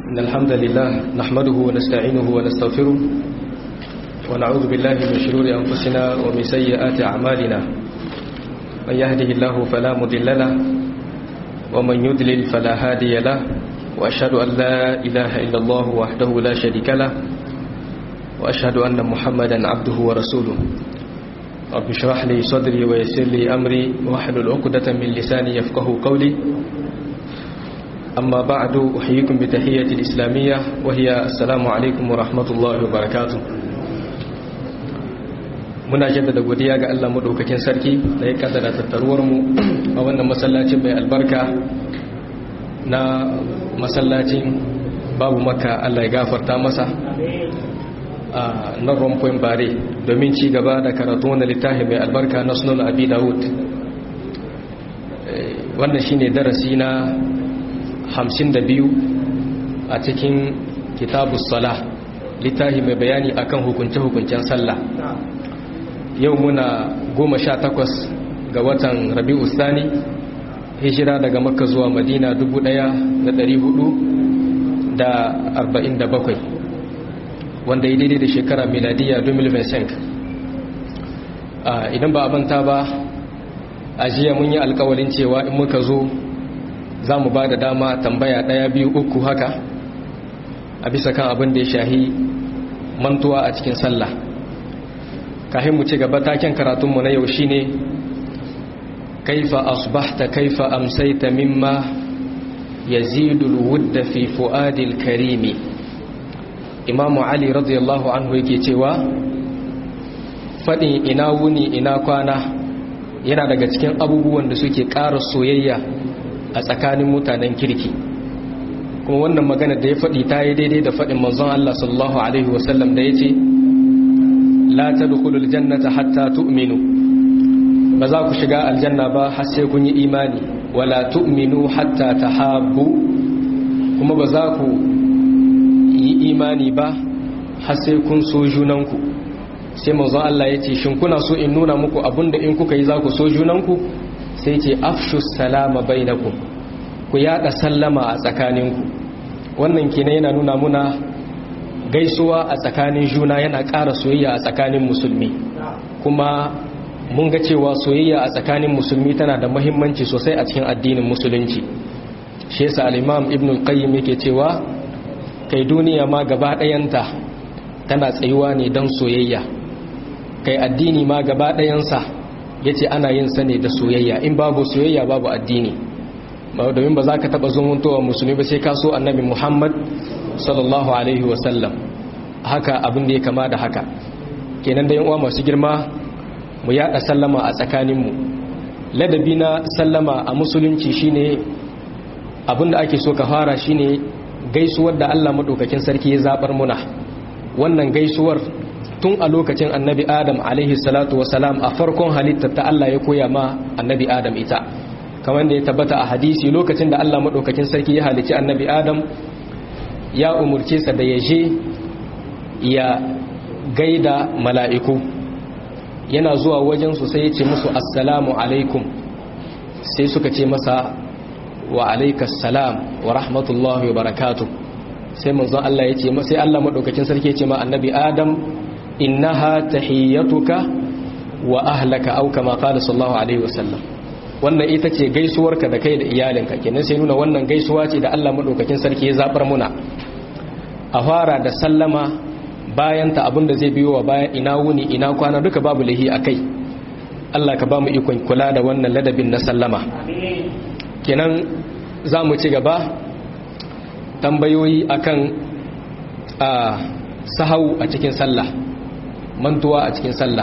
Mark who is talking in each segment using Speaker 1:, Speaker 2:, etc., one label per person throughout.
Speaker 1: إن الحمد لله نحمده ونستعينه ونستغفره ونعوذ بالله من شرور أنفسنا ومن سيئات أعمالنا من يهده الله فلا مضل له ومن يضلل فلا هادي له وأشهد أن لا إله إلا الله وحده لا شريك له وأشهد أن محمدا عبده ورسوله رب اشرح لي صدري ويسر لي أمري واحلل عقدة من لساني يفقه قولي أما بعد أحييكم بتحية الإسلامية وهي السلام عليكم ورحمة الله وبركاته muna jaddada godiya ga Allah madaukakin sarki da ya kaddara tattaruwar mu a wannan masallacin mai albarka na masallacin babu maka Allah ya gafarta masa a nan rompoint bare domin ci gaba da karatu wanda littafi mai albarka na sunan abi dawud wannan shine darasi na 52 a cikin kitabus sala littafi mai bayani akan hukunce-hukuncen sallah yau muna goma sha takwas ga watan rabi'u sani hijira daga makka zuwa madina dubu ɗaya da ɗari hudu da arba'in da bakwai wanda ya daidai da shekara miladiya 2025 idan ba abanta ba a jiya mun yi alkawalin cewa in muka zo za mu ba da dama tambaya ɗaya biyu uku haka a bisa kan abin da ya shahi mantuwa a cikin sallah kahin mu ci gaba taken karatunmu na yau shine kaifa asbahta kaifa amsaita mimma yazidul wudda fi fuadil karimi imamu ali radiyallahu anhu yake cewa fadin ina wuni ina kwana yana daga cikin abubuwan da suke ƙara soyayya a tsakanin mutanen kirki kuma wannan magana da ya faɗi ta yi daidai da faɗin manzon Allah sallallahu alaihi wasallam da ya ce la tadkhulul jannata hatta tu'minu ba za ku shiga aljanna ba har sai kun yi imani wala tu'minu hatta tahabbu kuma ba za ku yi imani ba har sai kun so junanku sai manzon Allah ya ce shin kuna so in nuna muku abinda in kuka yi za ku so junanku sai ce afshu salama bainakum ku yada sallama a tsakaninku wannan kenan yana nuna muna gaisuwa a tsakanin juna yana ƙara soyayya a tsakanin musulmi kuma mun ga cewa soyayya a tsakanin musulmi tana da muhimmanci sosai a cikin addinin musulunci shi yasa al-imam ibn al-qayyim yake cewa kai duniya ma gaba ɗayanta tana tsayuwa ne don soyayya kai addini ma gaba ɗayansa yace ana yin sa ne da soyayya in babu soyayya babu addini domin ba za ka taɓa zumuntowa musulmi ba sai ka so annabi muhammad sallallahu alaihi wasallam haka abin da ya kama da haka kenan da uwa masu girma mu yada sallama a tsakaninmu ladabi na sallama a musulunci shine abin da ake so ka fara shine gaisuwar da Allah madaukakin sarki ya zabar muna wannan gaisuwar tun a lokacin annabi adam alaihi salatu wasalam a farkon halittar ta Allah ya koya ma annabi adam ita kamar da ya tabbata a hadisi lokacin da Allah madaukakin sarki ya halici annabi adam ya umurce sa da ya je ya gaida mala'iku yana zuwa wajensu sai ya ce musu assalamu alaikum sai suka ce masa wa alaikas salam wa rahmatullahi wa barakatu sai manzon Allah ya ce sai Allah maɗaukakin sarki ya ce ma annabi adam innaha tahiyyatuka wa ahlaka au kama qala sallallahu alaihi wasallam wannan ita ce gaisuwarka da kai da iyalinka kenan sai nuna wannan gaisuwa ce da Allah madaukakin sarki ya zabar muna a fara da sallama bayan ta abinda zai biyo wa bayan ina wuni ina kwana duka babu lahi akai Allah ka ba mu ikon kula da wannan ladabin na sallama kenan za mu ci gaba tambayoyi akan a sahau a cikin sallah mantuwa a cikin sallah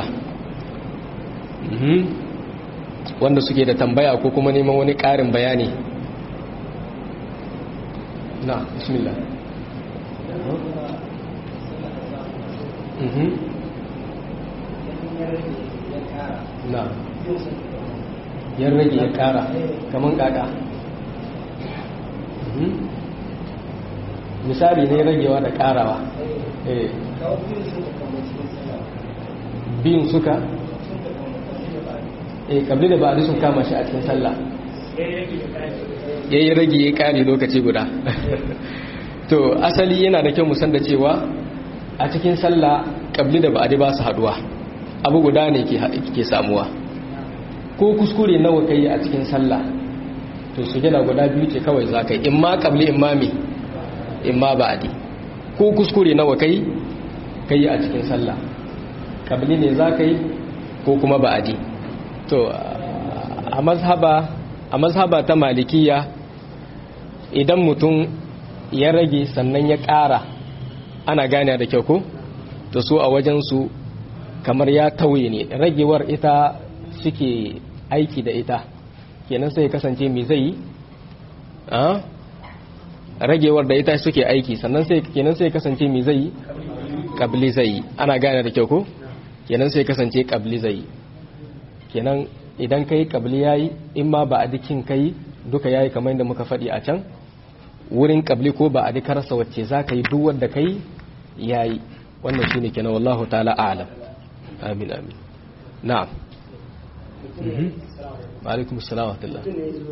Speaker 1: wanda suke da tambaya ko kuma neman wani ƙarin bayani na bismillah na yan rage ya ƙara kaman ƙaƙa misali ne ragewa da ƙarawa biyun suka eh kabli da ba'adi sun kama shi a cikin sallah ya yi rage ya kare lokaci guda to asali yana da kyau musan da cewa a cikin sallah kabli da ba'adi ba su haduwa abu guda ne ke samuwa ko kuskure nawa kai a cikin sallah to sujada guda biyu ce kawai za ka yi in ma kabli in ma me in ma ba'adi ko kuskure nawa kai kai a cikin sallah kabli ne za ka yi ko kuma ba'adi to a mazhaba a mazhaba ta malikiya idan mutum ya rage sannan ya ƙara ana gane da kyau ko to so a wajensu kamar ya tauye ne ragewar ita suke aiki da ita kenan sai kasance me zai yi a ragewar da ita suke aiki sannan sai kenan sai kasance me zai yi kabli zai yi ana gane da kyau ko kenan sai kasance kabli zai yi kenan idan kai kabli yayi in ma ba a dikin kai duka yayi kamar yadda muka faɗi a can wurin kabli ko ba a dikarsa wacce za ka yi duk wanda kai yayi wannan shine kenan wallahu ta'ala a'lam amin amin na'am mhm wa alaikum assalam wa rahmatullah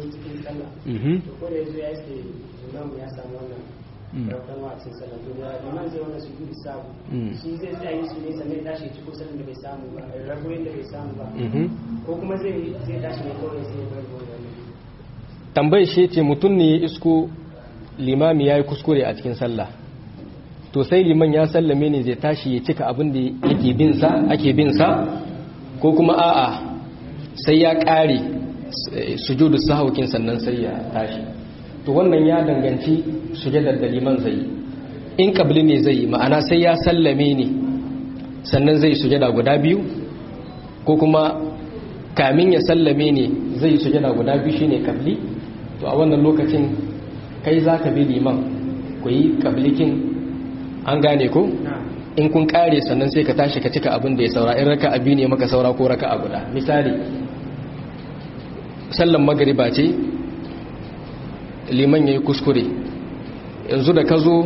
Speaker 1: mhm
Speaker 2: ko da yazo ya ce imam ya samu wannan rautan wa cikin sallah to da imam zai wannan sujudu sabu shi zai tsaya yi su ne sannan ya tashi ciko sallan da bai samu ba ragoyin da bai samu ba
Speaker 1: mhm
Speaker 2: ko kuma zai zai tashi ne kawai sai ya bar wannan
Speaker 1: tambayar shi ce mutum ne ya isko limami ya yi kuskure a cikin sallah to sai liman ya sallame ne zai tashi ya cika abin da yake bin sa ake bin sa ko kuma a'a sai ya kare sujudu sahaukin sannan sai ya tashi to wannan ya danganci sujadar da liman zai yi in kabli ne zai yi ma'ana sai ya sallame ne sannan zai sujada guda biyu ko kuma kamin ya sallame ne zai sujada guda biyu shine kabli to a wannan lokacin kai za ka bi liman ku yi kablikin an gane ko in kun kare sannan sai ka tashi ka cika abin da ya saura in raka abi ne maka saura ko raka a guda misali sallan magariba ce liman ya yi kuskure yanzu da ka zo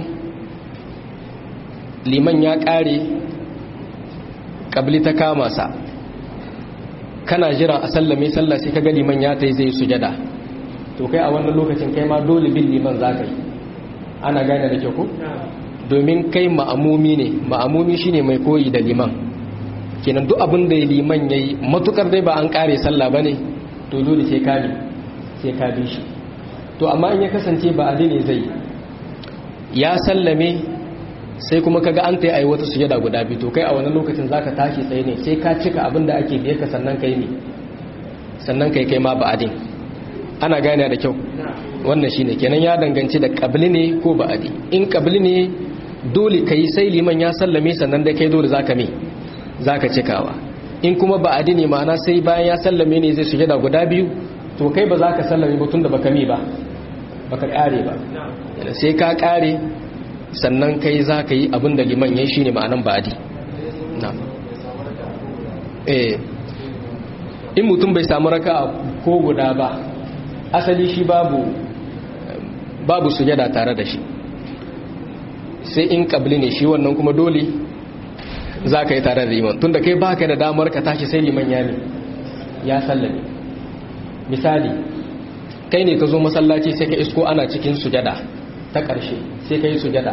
Speaker 1: liman ya kare kabli ta kama sa kana jira a sallame sallah sai ka ga liman ya ta yi zai sujada to kai a wannan lokacin kai ma dole bin liman za ka yi ana gane da kyau ko domin kai ma'amumi ne ma'amumi shine mai koyi da liman kenan duk abin da liman ya yi matukar dai ba an kare sallah ba ne to dole sai ka bi sai ka bi shi to amma in ya kasance ba adi ne zai ya sallame sai kuma kaga an ta yi wata sujada guda biyu to kai a wannan lokacin zaka tashi tsaye ne sai ka cika abin da ake biye ka sannan kai ne sannan kai kai ma ba adin ana gane da kyau wannan shine kenan ya danganci da kabli ne ko ba'adi in kabli ne dole kai sai liman ya sallame sannan dai kai dole zaka me zaka cikawa in kuma ba'adi ne ma'ana sai bayan ya sallame ne zai sujada guda biyu to kai ba zaka sallame ba tunda baka mi ba baka kare ba sai ka kare sannan kai zaka yi abin da liman yayi shine ma'anan ba'adi na'am eh in mutum bai samu raka'a ko guda ba asali shi babu babu sujada tare da shi sai in kabli ne shi wannan kuma dole za ka yi tare da liman tunda kai baka da damar ka tashi sai liman ya ne ya sallame misali kai ne ka zo masallaci sai ka isko ana cikin sujada ta ƙarshe sai ka yi sujada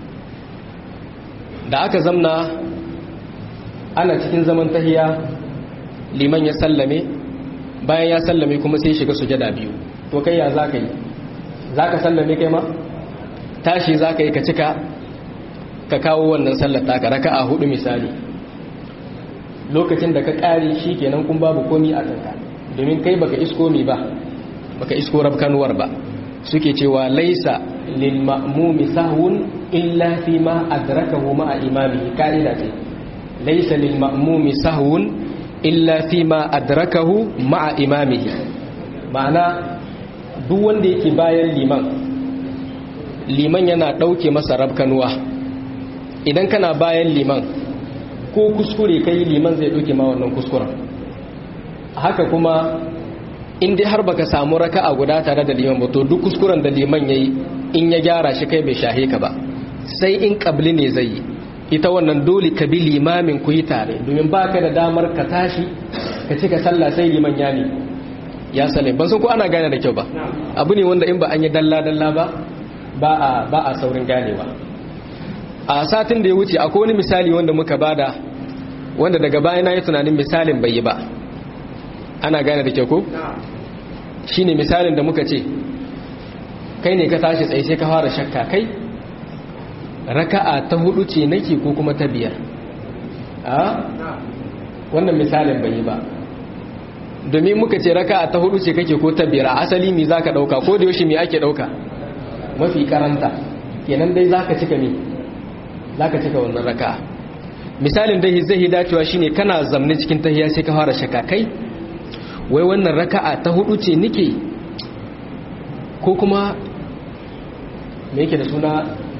Speaker 1: da aka zamna ana cikin zaman tahiya liman ya sallame bayan ya sallame kuma sai shiga sujada biyu to kai ya za ka yi za ka sallame kai ma tashi za ka yi ka cika ka kawo wannan sallar taka raka a hudu misali lokacin da ka kare shi kenan kun babu komi a kanka domin kai baka isko mi ba baka isko rabkanuwar ba suke cewa laisa lil ma'mumi sahwun illa fi ma adrakahu ma imamihi kaida ce laisa lil ma'mumi sahwun illa fi ma adrakahu ma imamihi ma'ana duk wanda yake bayan liman liman yana ɗauke masa rabkanuwa idan kana bayan liman ko kuskure kai liman zai ɗauke ma wannan kuskuren haka kuma in dai har baka samu raka a guda tare da liman ba to duk kuskuren da liman yayi in ya gyara shi kai bai shahe ka ba sai in kabli ne zai yi ita wannan dole ka bi limamin ku yi tare domin baka da damar ka tashi ka cika sallah sai liman ya ne ya sale ban san ko ana gane da kyau ba abu ne wanda in ba an yi dalla dalla ba ba a ba a saurin ganewa a satin da ya wuce akwai wani misali wanda muka bada wanda daga baya na yi tunanin misalin bai yi ba ana gane da ke ko shine misalin da muka ce kai ne ka tashi tsaye sai ka fara shakka kai raka'a ta hudu ce nake ko kuma ta biyar a wannan misalin bai yi ba domin muka ce raka'a ta hudu ce kake ko ta biyar asali mi zaka dauka ko da yaushe mi ake dauka mafi karanta kenan dai zaka cika mi zaka cika wannan raka'a misalin dai zai dacewa shine kana zamne cikin tahiyya sai ka fara shakka kai wai wannan raka'a ta hudu ce nike ko kuma me yake da suna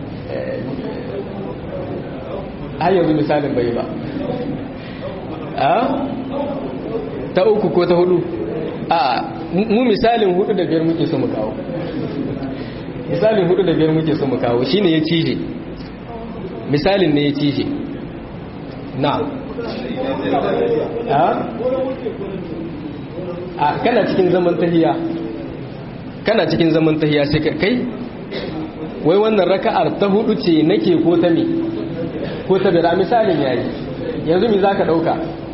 Speaker 1: har yanzu misalin bai ba a ta uku ko ta hudu a mu misalin hudu da biyar muke so mu kawo misalin hudu da biyar muke so mu kawo shine ya cije misalin ne ya cije na a a kana cikin zaman tahiya kana cikin zaman tahiya sai ka kai wai wannan raka'ar ta hudu ce nake ko ta me ko ta bira misalin yayi yanzu me zaka dauka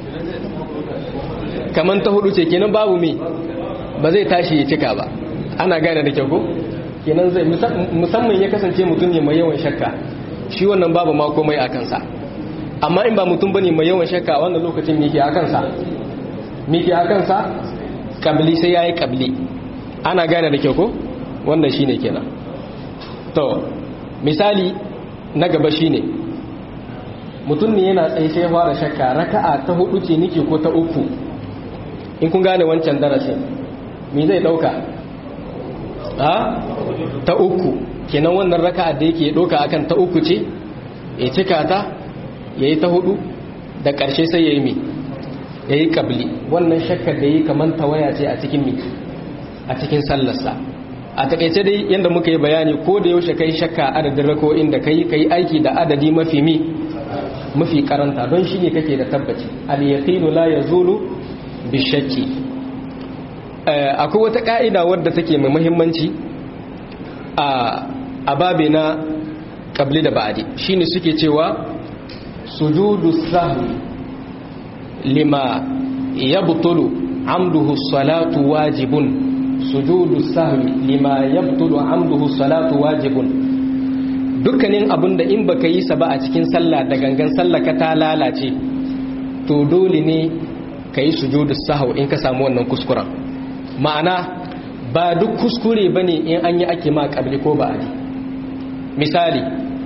Speaker 1: kaman ta hudu ce kenan babu me ba zai tashi ya cika ba ana gane da kyau ko kenan zai musamman ya kasance mutum ne mai yawan shakka shi wannan babu ma komai a kansa amma in ba mutum bane mai yawan shakka wannan lokacin me ke a kansa me ke a kansa kabli sai yayi kabli ana gane da kyau ko wannan shine kenan to misali na gaba shine mutum ne yana tsaye sai fara shakka raka'a ta hudu ce nike ko ta uku in kun gane wancan darasin me zai dauka ha ta uku kenan wannan raka'a da yake dauka akan ta uku ce ya cika ta yayi ta hudu da karshe sai yayi mi yayi kabli wannan shakkar da yi kaman tawaya ce a cikin mi a cikin sallarsa a takaice dai yadda muka yi bayani ko da yaushe kai shakka adadin rako'in da kai kai aiki da adadi mafi mi mafi karanta don shi ne kake da tabbaci al-yaqinu la yazulu bishakki akwai wata ka'ida wadda take mai muhimmanci a ababe na qabli da ba'di shine suke cewa sujudu sahwi lima yabtulu amduhu salatu wajibun sujudu sahwi lima yabtulu amduhu salatu wajibun dukkanin abin da in baka yi sa ba a cikin sallah da gangan sallah ka ta lalace to dole ne ka yi sujudu sahwi in ka samu wannan kuskuren ma'ana ba duk kuskure bane in an yi ake ma kabli ko ba ali misali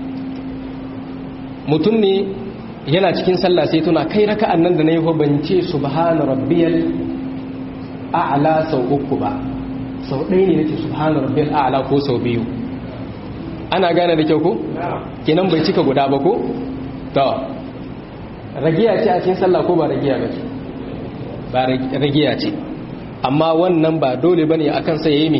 Speaker 1: mutum ne yana cikin sallah sai tuna kai raka'an nan da na yi ban ce subhana rabbiyal a'la sau uku ba sau ɗaya ne nake subhana rabbiyal a'la ko sau biyu ana gane da kyau ko kenan bai cika guda ba ko to ragiya ce a cikin sallah ko ba ragiya ba ce ba ragiya ce amma wannan ba dole bane akan sai yayi me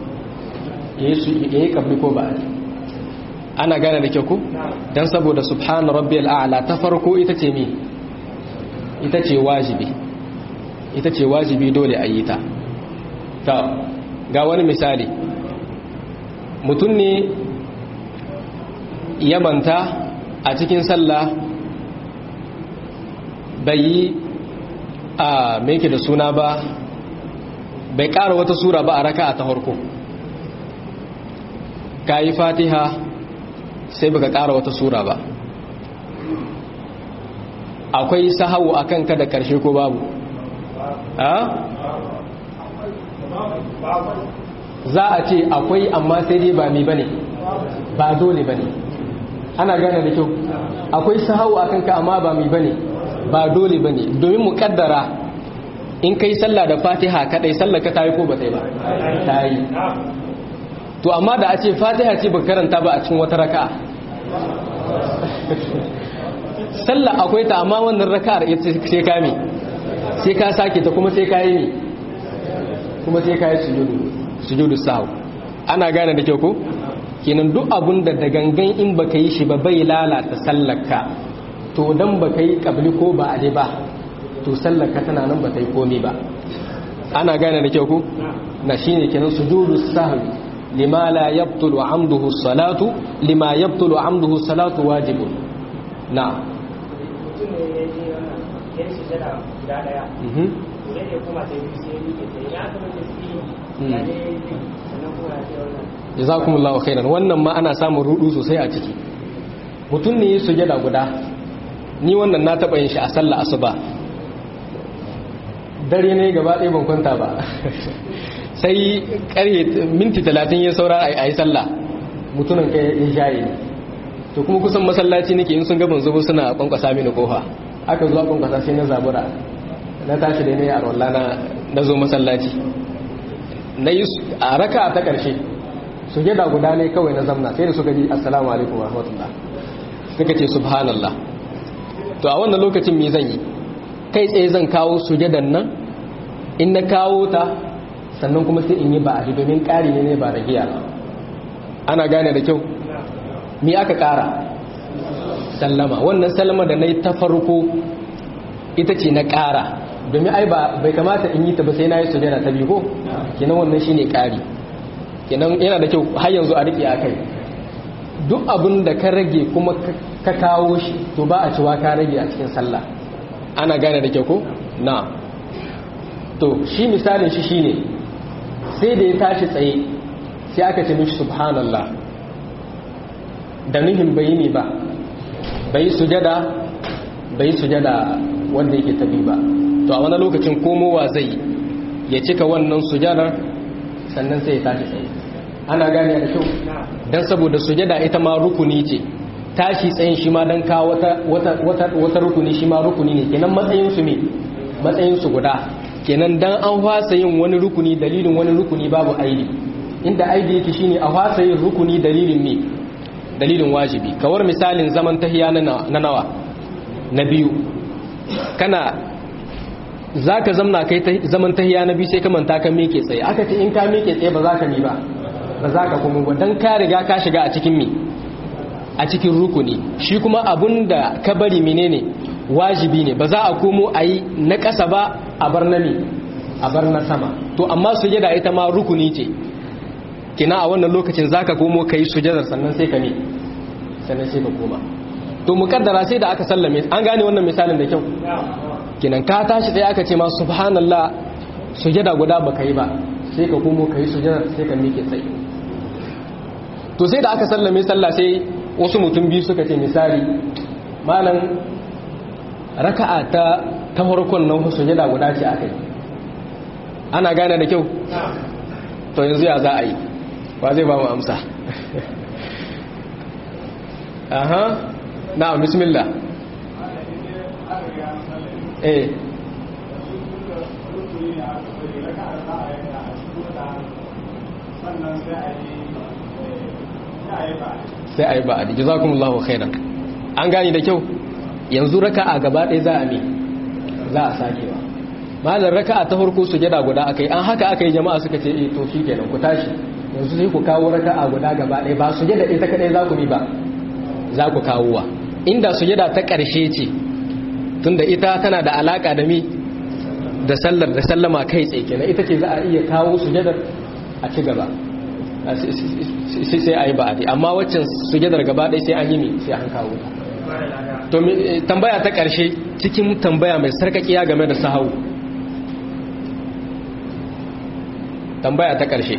Speaker 1: yayi kabli ko ba ana gane da kyau ko dan saboda subhana rabbiyal a'la ta farko ita ce me ita ce wajibi ita ce wajibi dole a yi ta ta ga wani misali mutum ne ya manta a cikin sallah bai yi a meke da suna ba bai ƙara wata sura ba a raka a ta harko ka yi fatiha sai baka ƙara wata sura ba akwai sahawu a kanka da ƙarshe ko babu za a ce akwai amma sai dai ba mi bane ba dole bane ana gane da kyau akwai sahawu a kanka amma ba mi bane ba dole bane domin mu kaddara in kai sallah da fatiha kadai sallah ka tayi ko ba tayi ba tayi to amma da a ce fatiha ce ba karanta ba a cikin wata raka'a sallah akwai ta amma wannan raka'ar sai ka mi sai ka sake ta kuma sai ka yi ne kuma sai ka yi sujudu sujudu sahu ana gane da kyau ko kenan duk abun da da gangan in baka yi shi ba bai lalata sallarka to dan baka yi kabli ko ba ade ba to sallarka tana nan ba ta yi komai ba ana gane da kyau ko na shine kenan sujudu sahu lima la yabtulu amduhu salatu lima yabtulu amduhu salatu wajibun na
Speaker 2: mutum ne ya je wannan ya yi sujada guda daya to ne kuma sai biyu sai ya miƙe sai ya aka mace su yi ya ne sannan kuma ya ce wannan
Speaker 1: jazakumullahu khairan wannan ma ana samun rudu sosai a ciki mutum ne ya sujada guda ni wannan na taba yin shi a sallah asuba dare ne gaba ɗaya ban kwanta ba sai ƙarye minti talatin ya saura a yi sallah mutumin kai ya shaye ne to kuma kusan masallaci nake in sun gaban zubo suna kwankwasa mini kofa aka zuwa kwankwasa sai na zabura na tashi da ne a rolla na zo masallaci na yi a raka ta ƙarshe su gida guda ne kawai na zamna sai da suka ji assalamu alaikum wa rahmatullah suka ce subhanallah to a wannan lokacin me zan yi kai tsaye zan kawo sujadan nan in na kawo ta sannan kuma sai in yi ba a domin ƙari ne ba da giya ana gane da kyau mi aka ƙara sallama wannan sallama da na yi ta farko ita ce na ƙara domin ai bai kamata in yi ta ba sai na yi sujada ta biyu ko kenan wannan shine ƙari kenan yana da kyau har yanzu a riƙe a kai duk abin da ka rage kuma ka kawo shi to ba a cewa ka rage a cikin sallah ana gane da kyau ko na to shi misalin shi shine sai da ya tashi tsaye sai aka ce mishi subhanallah da nuhin bai ne ba bai sujada bai sujada wanda yake tabi ba to a wani lokacin komowa zai ya cika wannan sujadar sannan sai ya tashi tsaye ana gane da kyau don saboda sujada ita ma rukuni ce tashi tsayin shi ma don kawo wata rukuni shi ma rukuni ne kenan matsayinsu ne matsayinsu guda kenan dan an fasa yin wani rukuni dalilin wani rukuni babu aidi inda aidi yake shine a fasa yin rukuni dalilin ne dalilin wajibi kawar misalin zaman tahiya na nawa na biyu kana za ka zamna kai zaman tahiya na biyu sai ka manta ka miƙe tsaye aka ce in ka miƙe tsaye ba za ka mi ba ba za ka kuma ba don ka riga ka shiga a cikin mi a cikin rukuni shi kuma abun da ka bari menene wajibi ne ba za a komo a yi na ƙasa ba a bar na mi a bar na sama to amma sujada ita ma rukuni ce kina a wannan lokacin za ka komo ka yi sujadar sannan sai ka ne sannan sai ka koma to mukaddara sai da aka sallame an gane wannan misalin da kyau kinan ka tashi sai aka ce ma subhanallah sujada guda baka yi ba sai ka komo ka yi sujada sai ka miƙe tsaye to sai da aka sallame sallah sai wasu mutum biyu suka ce misali malam raka'a ta ta farkon nan sujada guda ce akai ana gane da kyau to yanzu ya za a yi ba zai ba mu amsa aha na'am bismillah eh sai a yi ba a da jazakumullahu khairan an gani da kyau yanzu raka'a gaba ɗaya za a me za a sakewa malar raka'a ta farko sujada guda aka yi an haka aka yi jama'a suka ce eh to shi kenan ku tashi yanzu sai ku kawo raka'a guda gaba ɗaya ba sujada ita kadai za ku bi ba za ku kawo wa inda sujada ta ƙarshe ce tunda ita tana da alaka da mi da sallar da sallama kai tsaye kenan ita ce za a iya kawo sujadar a ci gaba sai a yi ba'adi amma waccan sujadar gaba ɗaya sai an yi mi sai an kawo to tambaya ta ƙarshe cikin tambaya mai sarkakiya game da sahau tambaya ta ƙarshe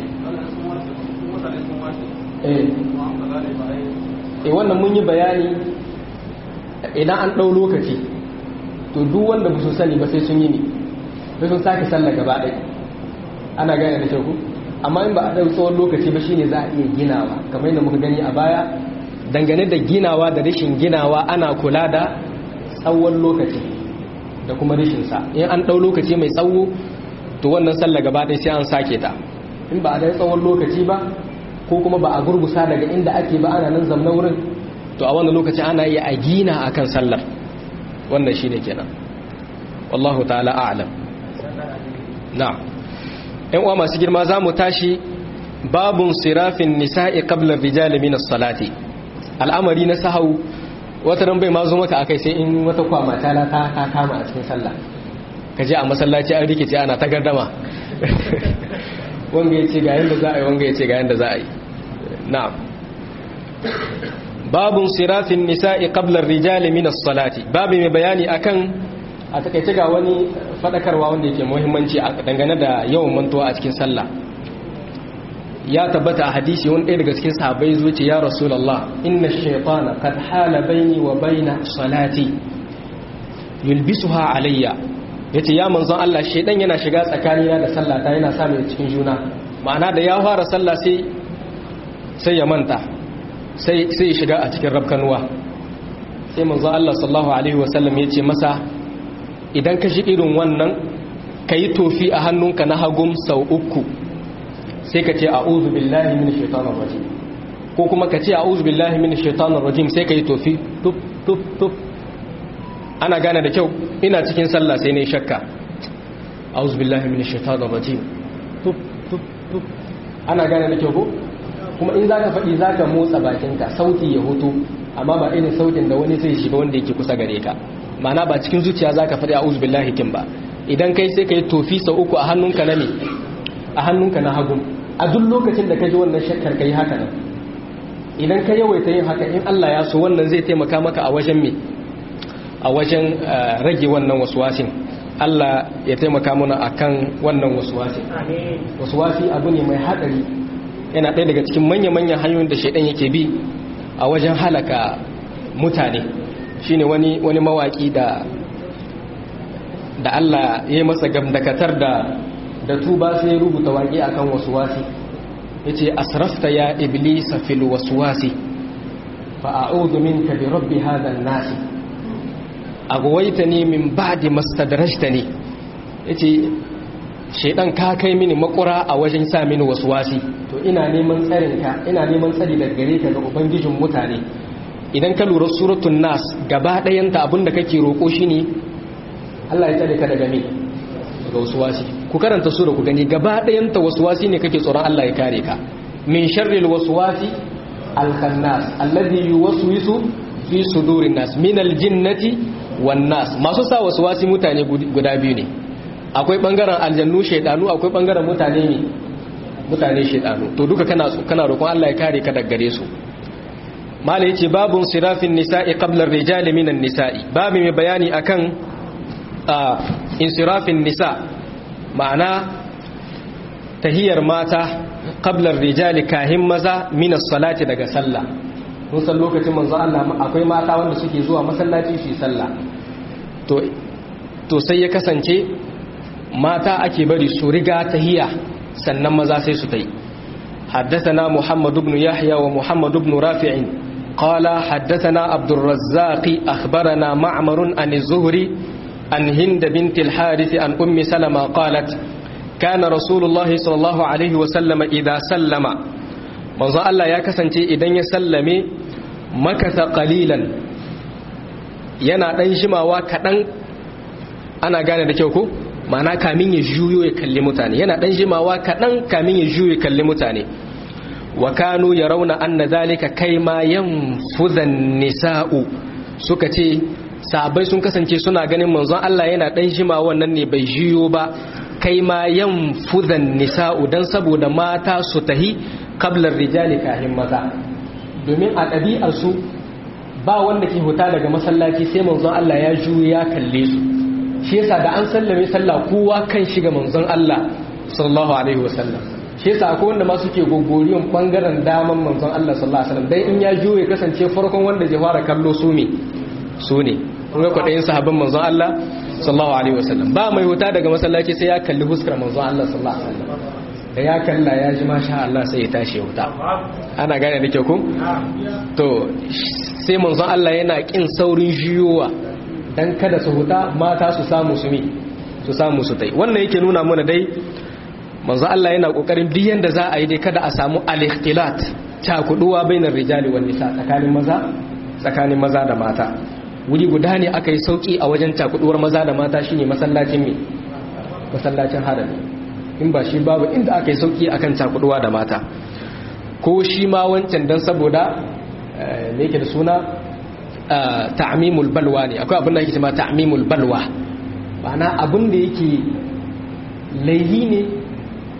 Speaker 1: eh wannan mun yi bayani idan an ɗau lokaci to duk wanda ba su sani ba sai sun yi ne sai sun sake sallah gaba ɗaya ana gane da shauku amma in ba a ɗau tsawon lokaci ba shine za a iya ginawa kamar yadda muka gani a baya dangane da ginawa da rashin ginawa ana kula da tsawon lokaci da kuma rashinsa in an ɗau lokaci mai tsawo to wannan sallah gaba ɗaya sai an sake ta in ba a ɗau tsawon lokaci ba ko kuma ba a gurgusa daga inda ake ba ana nan zamna wurin to a wannan lokaci ana iya a gina akan sallar wannan shine kenan wallahu ta'ala a'lam na'am ɗan uwa masu girma zamu tashi babun sirafin nisa'i qabla rijali min as-salati al'amari na sahau wata ran bai ma zo maka akai sai in wata kwama ta ta ta kama a cikin sallah kaje a masallaci an rikice ana ta gardama wanga ya ce ga yanda za a yi wanga ya ce ga yanda za a yi na'am babun sirafin nisa'i qabla rijali min as-salati babu mai bayani akan a takaice ga wani fadakarwa wanda yake muhimmanci a dangane da yawan mantuwa a cikin sallah ya tabbata a hadisi wani ɗaya daga cikin sahabbai zuci ya rasulullah inna shaytana qad hala baini wa baina salati yulbisuha alayya yace ya manzon Allah shaydan yana shiga tsakanina da sallata yana sa mai cikin juna ma'ana da ya fara sallah sai sai ya manta sai sai ya shiga a cikin rabkanuwa sai manzon Allah sallallahu alaihi wasallam yace masa idan ka shi irin wannan kayi tofi a hannunka na hagum sau uku sai ka ce a'udhu billahi minash shaitanir rajim ko kuma ka ce a'udhu billahi minash shaitanir rajim sai ka yi tofi tup tup tup ana gane da kyau ina cikin sallah sai ne shakka a'udhu billahi minash shaitanir rajim tup tup tup ana gane da kyau ko kuma in zaka faɗi zaka motsa bakinka sauti ya hutu amma ba irin sautin da wani zai shiga wanda yake kusa gare ka ma'ana ba cikin zuciya zaka faɗi a'udhu billahi kin ba idan kai sai ka yi tofi sau uku a hannunka na me a hannunka na hagu a duk lokacin da ka ji wannan shakkar ka yi haka nan idan ka yawaita yin haka in Allah ya so wannan zai taimaka maka a wajen me a wajen rage wannan waswasin Allah ya taimaka mana akan wannan waswasin waswasi abu ne mai hadari yana ɗaya daga cikin manya-manyan hanyoyin da shaidan yake bi a wajen halaka mutane shine wani wani mawaki da da Allah ya yi masa gamdakatar da da tuba sai rubuta waƙe akan waswasi yace asrafta ya iblisa fil waswasi fa a'udhu minka bi rabbi hadha an-nas aghwaytani min ba'di mastadrajtani yace shedan ka kai mini makura a wajen sa mini waswasi to ina neman tsarin ka ina neman tsari daga gare ka ga ubangijin mutane idan ka lura suratul nas gaba ɗayan ta abinda kake roko shine Allah ya tsare ka daga me daga waswasi ku karanta sura ku gani gaba ɗayanta waswasi ne kake tsoron Allah ya kare ka min sharril waswasi al-khannas alladhi yuwaswisu fi sudurin nas min al-jinnati wan nas masu sa waswasi mutane guda biyu ne akwai bangaren aljannu shaydanu akwai bangaren mutane ne mutane shaydanu to duka kana kana roƙon Allah ya kare ka daga gare su mala yace babun sirafin nisa'i qabla ar-rijali minan nisa'i babu mai bayani akan insirafin nisa' ma'ana tahiyar mata qablar rijali kahin maza min salati daga sallah mun san lokacin manzo Allah akwai mata wanda suke zuwa masallaci su yi sallah to to sai ya kasance mata ake bari su riga tahiya sannan maza sai su tai حدثنا محمد بن يحيى ومحمد بن رافع قال حدثنا عبد الرزاق أخبرنا معمر عن الزهري عن هند بنت الحارث عن أم سلمة قالت كان رسول الله صلى الله عليه وسلم إذا سلم manzo Allah ya kasance idan ya sallame makasa qalilan yana dan shimawa kadan ana gane da kyau ko ma'ana kamin ya juyo ya kalli mutane yana dan shimawa kadan kamin ya juyo ya kalli mutane wa kanu yarawna anna zalika kaima yanfuzan nisa'u suka ce sahabbai sun kasance suna ganin manzon Allah yana dan jima wannan ne bai jiyo ba kai ma yan fudan nisa'u dan saboda mata su tahi qablar rijali kahin maza domin a ɗabi'ar su ba wanda ke huta daga masallaci sai manzon Allah ya juyo ya kalle su shi yasa da an sallame sallah kowa kan shiga manzon Allah sallallahu alaihi wasallam shi yasa akwai wanda ma suke gogoriyon bangaren daman manzon Allah sallallahu alaihi wasallam dai in ya juyo ya kasance farkon wanda zai fara kallo su ne su ne kun ga kwaɗayin sahabban manzon Allah sallallahu alaihi wasallam ba mai wuta daga masallaci sai ya kalli huskar manzon Allah sallallahu alaihi wasallam da ya kalla ya ji masha Allah sai ya tashi ya wuta ana gane da kyau ku to sai manzon Allah yana kin saurin jiyowa dan kada su huta mata su samu su mi su samu su tai wannan yake nuna mana dai manzon Allah yana kokarin duk yanda za a yi dai kada a samu al-ikhtilat cakuduwa bainar rijali wan nisa tsakanin maza tsakanin maza da mata wuri guda ne aka yi sauki a wajen cakuduwar maza da mata shine masallacin me masallacin harami in ba shi babu inda aka yi sauki akan cakuduwa da mata ko shi ma wancan dan saboda me yake da suna ta'mimul balwa ne akwai abin da yake cewa ta'mimul balwa ma'ana abin da yake laihi ne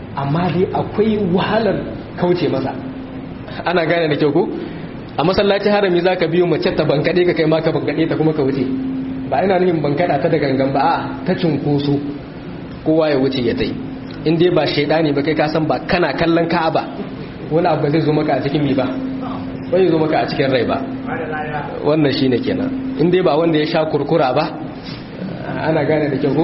Speaker 1: amma dai akwai wahalar kauce masa ana gane da kyau ko a masallaci harami za ka biyo mace ta bankaɗe ka kai ma ka bankaɗe ta kuma ka wuce ba ina nufin bankaɗa ta da gangan ba a ta cunkoso kowa ya wuce ya tai in dai ba shaidani ba kai ka san ba kana kallon ka'aba wani abu zai zo maka a cikin mi ba bai zo maka a cikin rai ba wannan shine kenan in dai ba wanda ya sha kurkura ba ana gane da kyau ko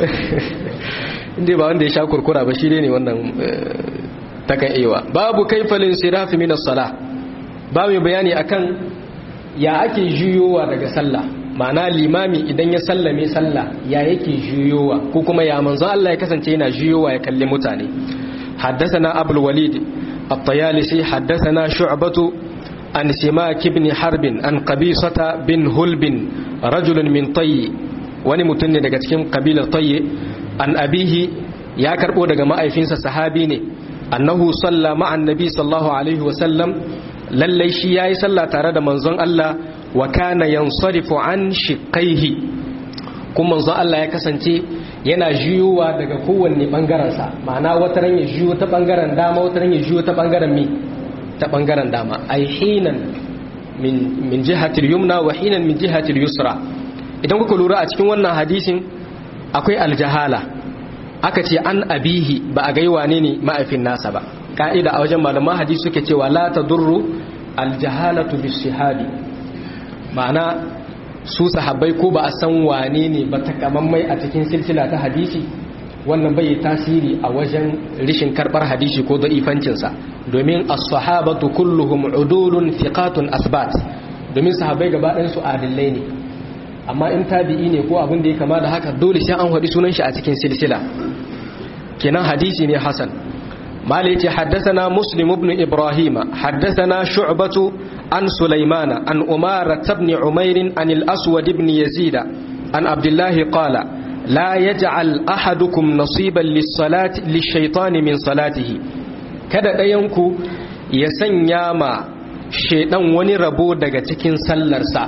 Speaker 1: in dai ba wanda ya sha kurkura ba shi ne wannan takan ewa babu kaifalin sirafi min as-salah babu bayani akan ya ake juyowa daga sallah ma'ana limami idan ya sallame sallah ya yake juyowa ko kuma ya manzo Allah ya kasance yana juyowa ya kalli mutane حدثنا أبو الوليد الطيالسي حدثنا شعبة عن سماك بن حرب عن قبيصة بن هلب رجل من طي ونمتن daga cikin kabilar طي an abihi ya karbo daga ma'aifinsa sahabi ne annahu salla ma'an nabi sallallahu alaihi wasallam lallai shi yayi sallah tare da manzon Allah wa kana yansarifu an shiqaihi kuma manzon Allah ya kasance yana juyuwa daga kowanne bangaren sa ma'ana wata ran ya juyo ta bangaren dama wata ran ya juyo ta bangaren mi ta bangaren dama ai hinan min min jihati yumna wa hinan min jihati yusra idan kuka lura a cikin wannan hadisin akwai aljahala aka ce an abihi ba a gai wane ne ma'aifin nasa ba ka'ida a wajen malaman hadisi suke cewa la tadurru aljahalatu bishihadi ma'ana su sahabbai ko ba a san wane ne ba takamammai a cikin silsila ta hadisi wannan bai tasiri a wajen rishin karbar hadisi ko da'ifancinsa domin as-sahabatu kulluhum udulun thiqatun asbat domin sahabbai gaba ɗayan su adillai ne amma in tabi'i ne ko abin da ya kama da haka dole sai an haɗi sunan shi a cikin silsila kenan hadisi ne hasan mali ce haddathana muslim ibn ibrahima haddathana shu'batu an sulaimana an umara ibn umair an al-aswad ibn yazid an abdullah qala la yaj'al ahadukum nasiban lis-salati lish-shaytani min salatihi kada dayanku ya sanya ma shedan wani rabo daga cikin sallarsa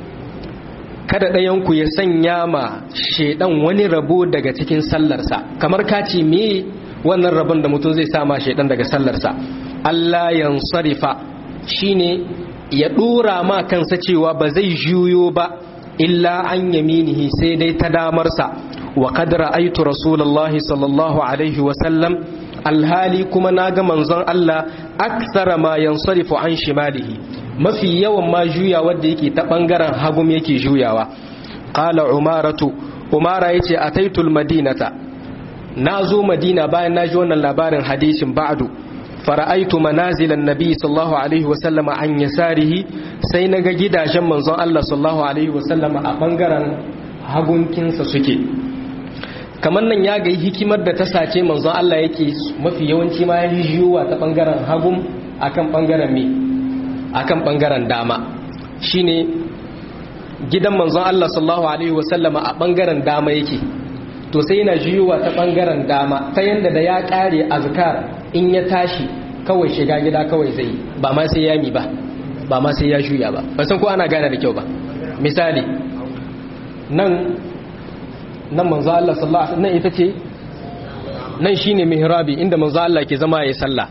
Speaker 1: kada ɗayanku ya sanya ma shaidan wani rabo daga cikin sallarsa kamar ka ce me wannan rabon da mutum zai sama shaidan daga sallarsa Allah yansarifa shine ya dora ma kansa cewa ba zai juyo ba illa an yaminihi sai dai ta damarsa wa qad ra'aytu rasulullahi sallallahu alaihi wa sallam alhali kuma naga manzon Allah akthara ma yansarifu an shimalihi mafi yawan ma juya wanda yake ta bangaren hagum yake juyawa qala umaratu umara yace ataitul madinata nazo madina bayan naji wannan labarin hadisin ba'du fara'aitu manazilan nabi sallallahu alaihi wasallam an yasarihi sai naga gidajen manzon Allah sallallahu alaihi wasallam a bangaren hagunkinsa suke kamar nan ya ga hikimar da ta sace manzon Allah yake mafi yawanci ma ya jiyuwa ta bangaren hagum akan bangaren me akan bangaren dama shine gidan manzon Allah sallallahu alaihi wasallama a bangaren dama yake to sai yana jiyuwa ta bangaren dama ta yanda da ya kare azkar in ya tashi kawai shiga gida kawai zai ba ma sai ya mi ba ba ma sai ya juya ba ba san ko ana gane da kyau ba misali nan nan manzo Allah sallallahu alaihi nan ita ce nan shine mihrabi inda manzo Allah ke zama yayin sallah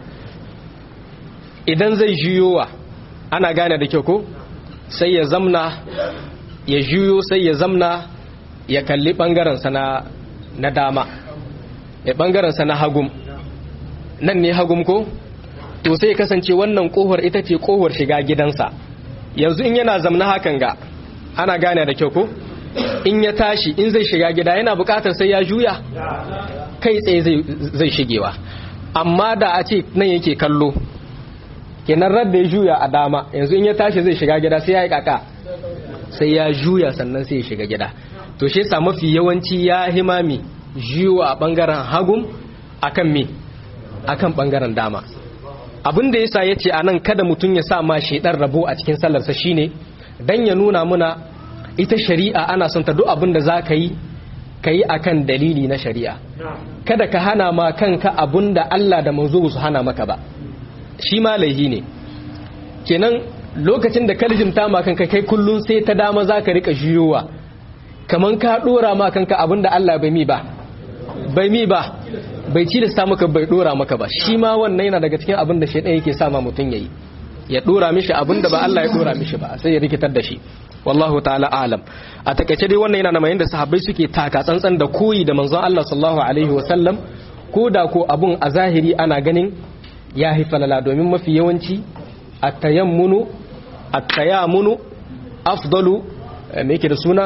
Speaker 1: idan zai juyowa ana gane da kyau ko sai ya zamna ya juyo sai ya zamna ya kalli bangaren sa na na dama ya bangaren sa na hagum nan ne hagum ko to sai kasance wannan kohar ita ce kohar shiga gidansa yanzu in yana zamna hakan ga ana gane da kyau ko in ya tashi in zai shiga gida yana bukatar sai ya juya kai tsaye zai shigewa amma da a ce nan yake kallo kenan radda ya juya a dama yanzu in ya tashi zai shiga gida sai ya yi kaka sai ya juya sannan sai ya shiga gida to shi sa mafi yawanci ya himami juwa a bangaren hagun akan me akan bangaren dama abin da yasa yace anan kada mutum ya sa ma shedar rabo a cikin sallarsa shine dan ya nuna muna ita shari'a ana son ta duk abin da za ka yi ka yi a kan dalili na shari'a kada ka hana ma kanka abin da Allah da manzo su hana maka ba shi ma laihi ne kenan lokacin da kalijimta ma kanka kai kullum sai ta dama za ka rika juyowa kamar ka dora ma kanka abin da Allah bai mi ba bai mi ba bai cilasta maka bai dora maka ba shi ma wannan yana daga cikin abin da shaidan yake sa ma mutum yayi ya dora mishi abin da ba Allah ya dora mishi ba sai ya rikitar da shi wallahu ta'ala alam a takaice dai wannan yana namayin da sahabbai suke taka tsantsan da koyi da manzon Allah sallallahu alaihi wa sallam ko da ko abun a zahiri ana ganin ya falala domin mafi yawanci at-tayammunu at-tayamunu afdalu me yake da suna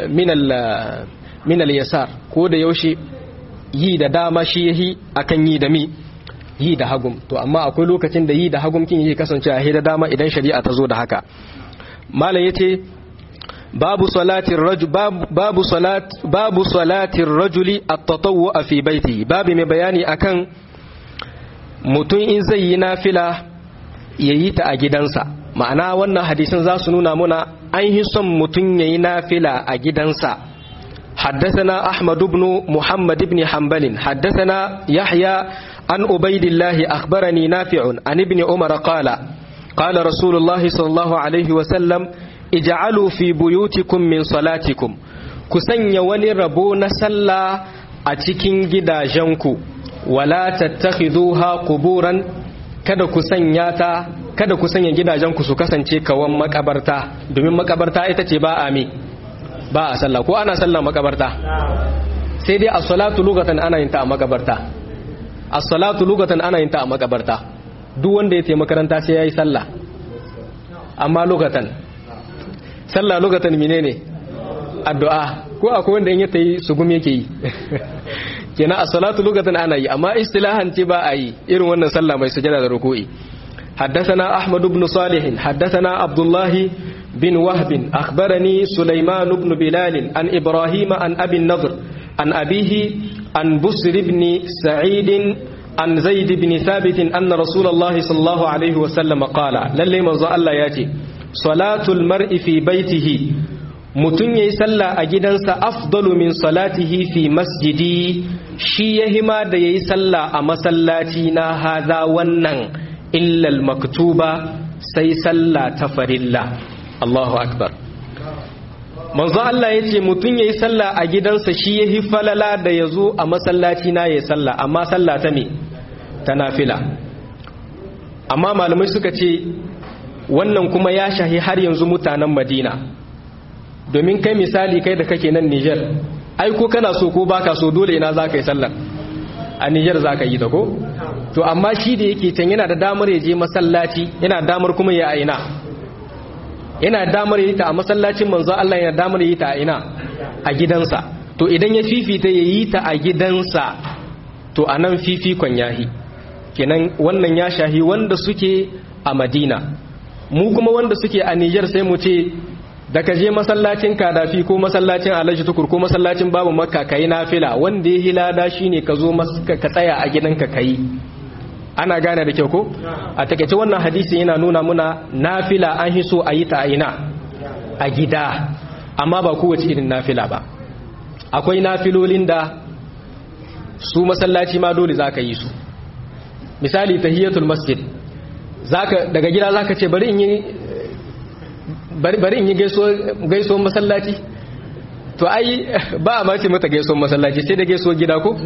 Speaker 1: min al-yasar ko da yaushe yi da dama shi yahi akan yi da mi yi da hagum to amma akwai lokacin da yi da hagum kin yi kasance a da dama idan shari'a ta zo da haka malam yace babu salatin rajul babu salat babu salatin rajuli at-tatawwu fi baitihi babu mai bayani akan mutum in zai yi nafila yayi ta a gidansa ma'ana wannan hadisin za su nuna muna an yi son mutum yayi nafila a gidansa حدثنا أحمد بن محمد بن حنبل حدثنا يحيى عن عبيد الله أخبرني نافع عن ابن عمر قال قال رسول الله صلى الله عليه وسلم اجعلوا في بيوتكم من صلاتكم كسن وني ربون سلا أتكين جدا جنكو ولا تتخذوها قبورا kada ku sanya ta kada ku sanya gidajenku su kasance kawan makabarta domin makabarta ita ce ba a mi ba a sallah ko ana sallah makabarta sai dai as-salatu lugatan ana yin ta a makabarta as-salatu lugatan ana yin ta a makabarta duk wanda ya tafi makaranta sai yayi sallah amma lugatan sallah lugatan menene addu'a ko akwai wanda in ya tayi sugum yake yi kenan as-salatu lugatan ana yi amma istilahan ce ba a yi irin wannan sallah mai sujada da ruku'i حدثنا أحمد بن صالح حدثنا عبد الله بن وهب أخبرني سليمان بن بلال عن إبراهيم عن أبي النضر عن أبيه عن بسر بن سعيد عن زيد بن ثابت أن رسول الله صلى الله عليه وسلم قال للي مزا الله ياتي صلاة المرء في بيته mutum ya yi sallah a gidansa afdalu min salatihi fi masjidi shi ya hima da ya yi sallah a masallaci na haza wannan illal maktuba sai sallah ta farilla Allahu akbar manzo Allah ya ce mutum ya yi sallah a gidansa shi ya falala da ya zo a masallaci na ya yi sallah amma sallah ta me ta nafila amma malamai suka ce wannan kuma ya shahi har yanzu mutanen madina domin kai misali kai da kake nan Niger ai ko kana so ko baka so dole ina za ka yi sallar a Niger za ka yi ta ko to amma shi da yake can yana da damar ya je masallaci yana damar kuma ya aina yana damar ya yi ta a masallacin manzo Allah yana damar ya yi ta a ina a gidansa to idan ya fifita ya yi ta a gidansa to a nan fifikon yahi kenan wannan ya shahi wanda suke a Madina mu kuma wanda suke a Niger sai mu ce da ka je masallacin kadafi ko masallacin alhaji tukur ko masallacin babu makka ka yi nafila wanda ya hilada shi ne ka zo ka tsaya a gidanka ka yi ana gane da kyau ko a takaice wannan hadisi yana nuna muna nafila an hi so a yi ta aina a gida amma ba kowace irin nafila ba akwai nafilolin da su masallaci ma dole za ka yi su misali tahiyatul masjid daga gida za ka ce bari in yi bari in yi gaisuwan masallaci to ai ba a mace mata gaisuwan masallaci sai da gaisuwan gida ko?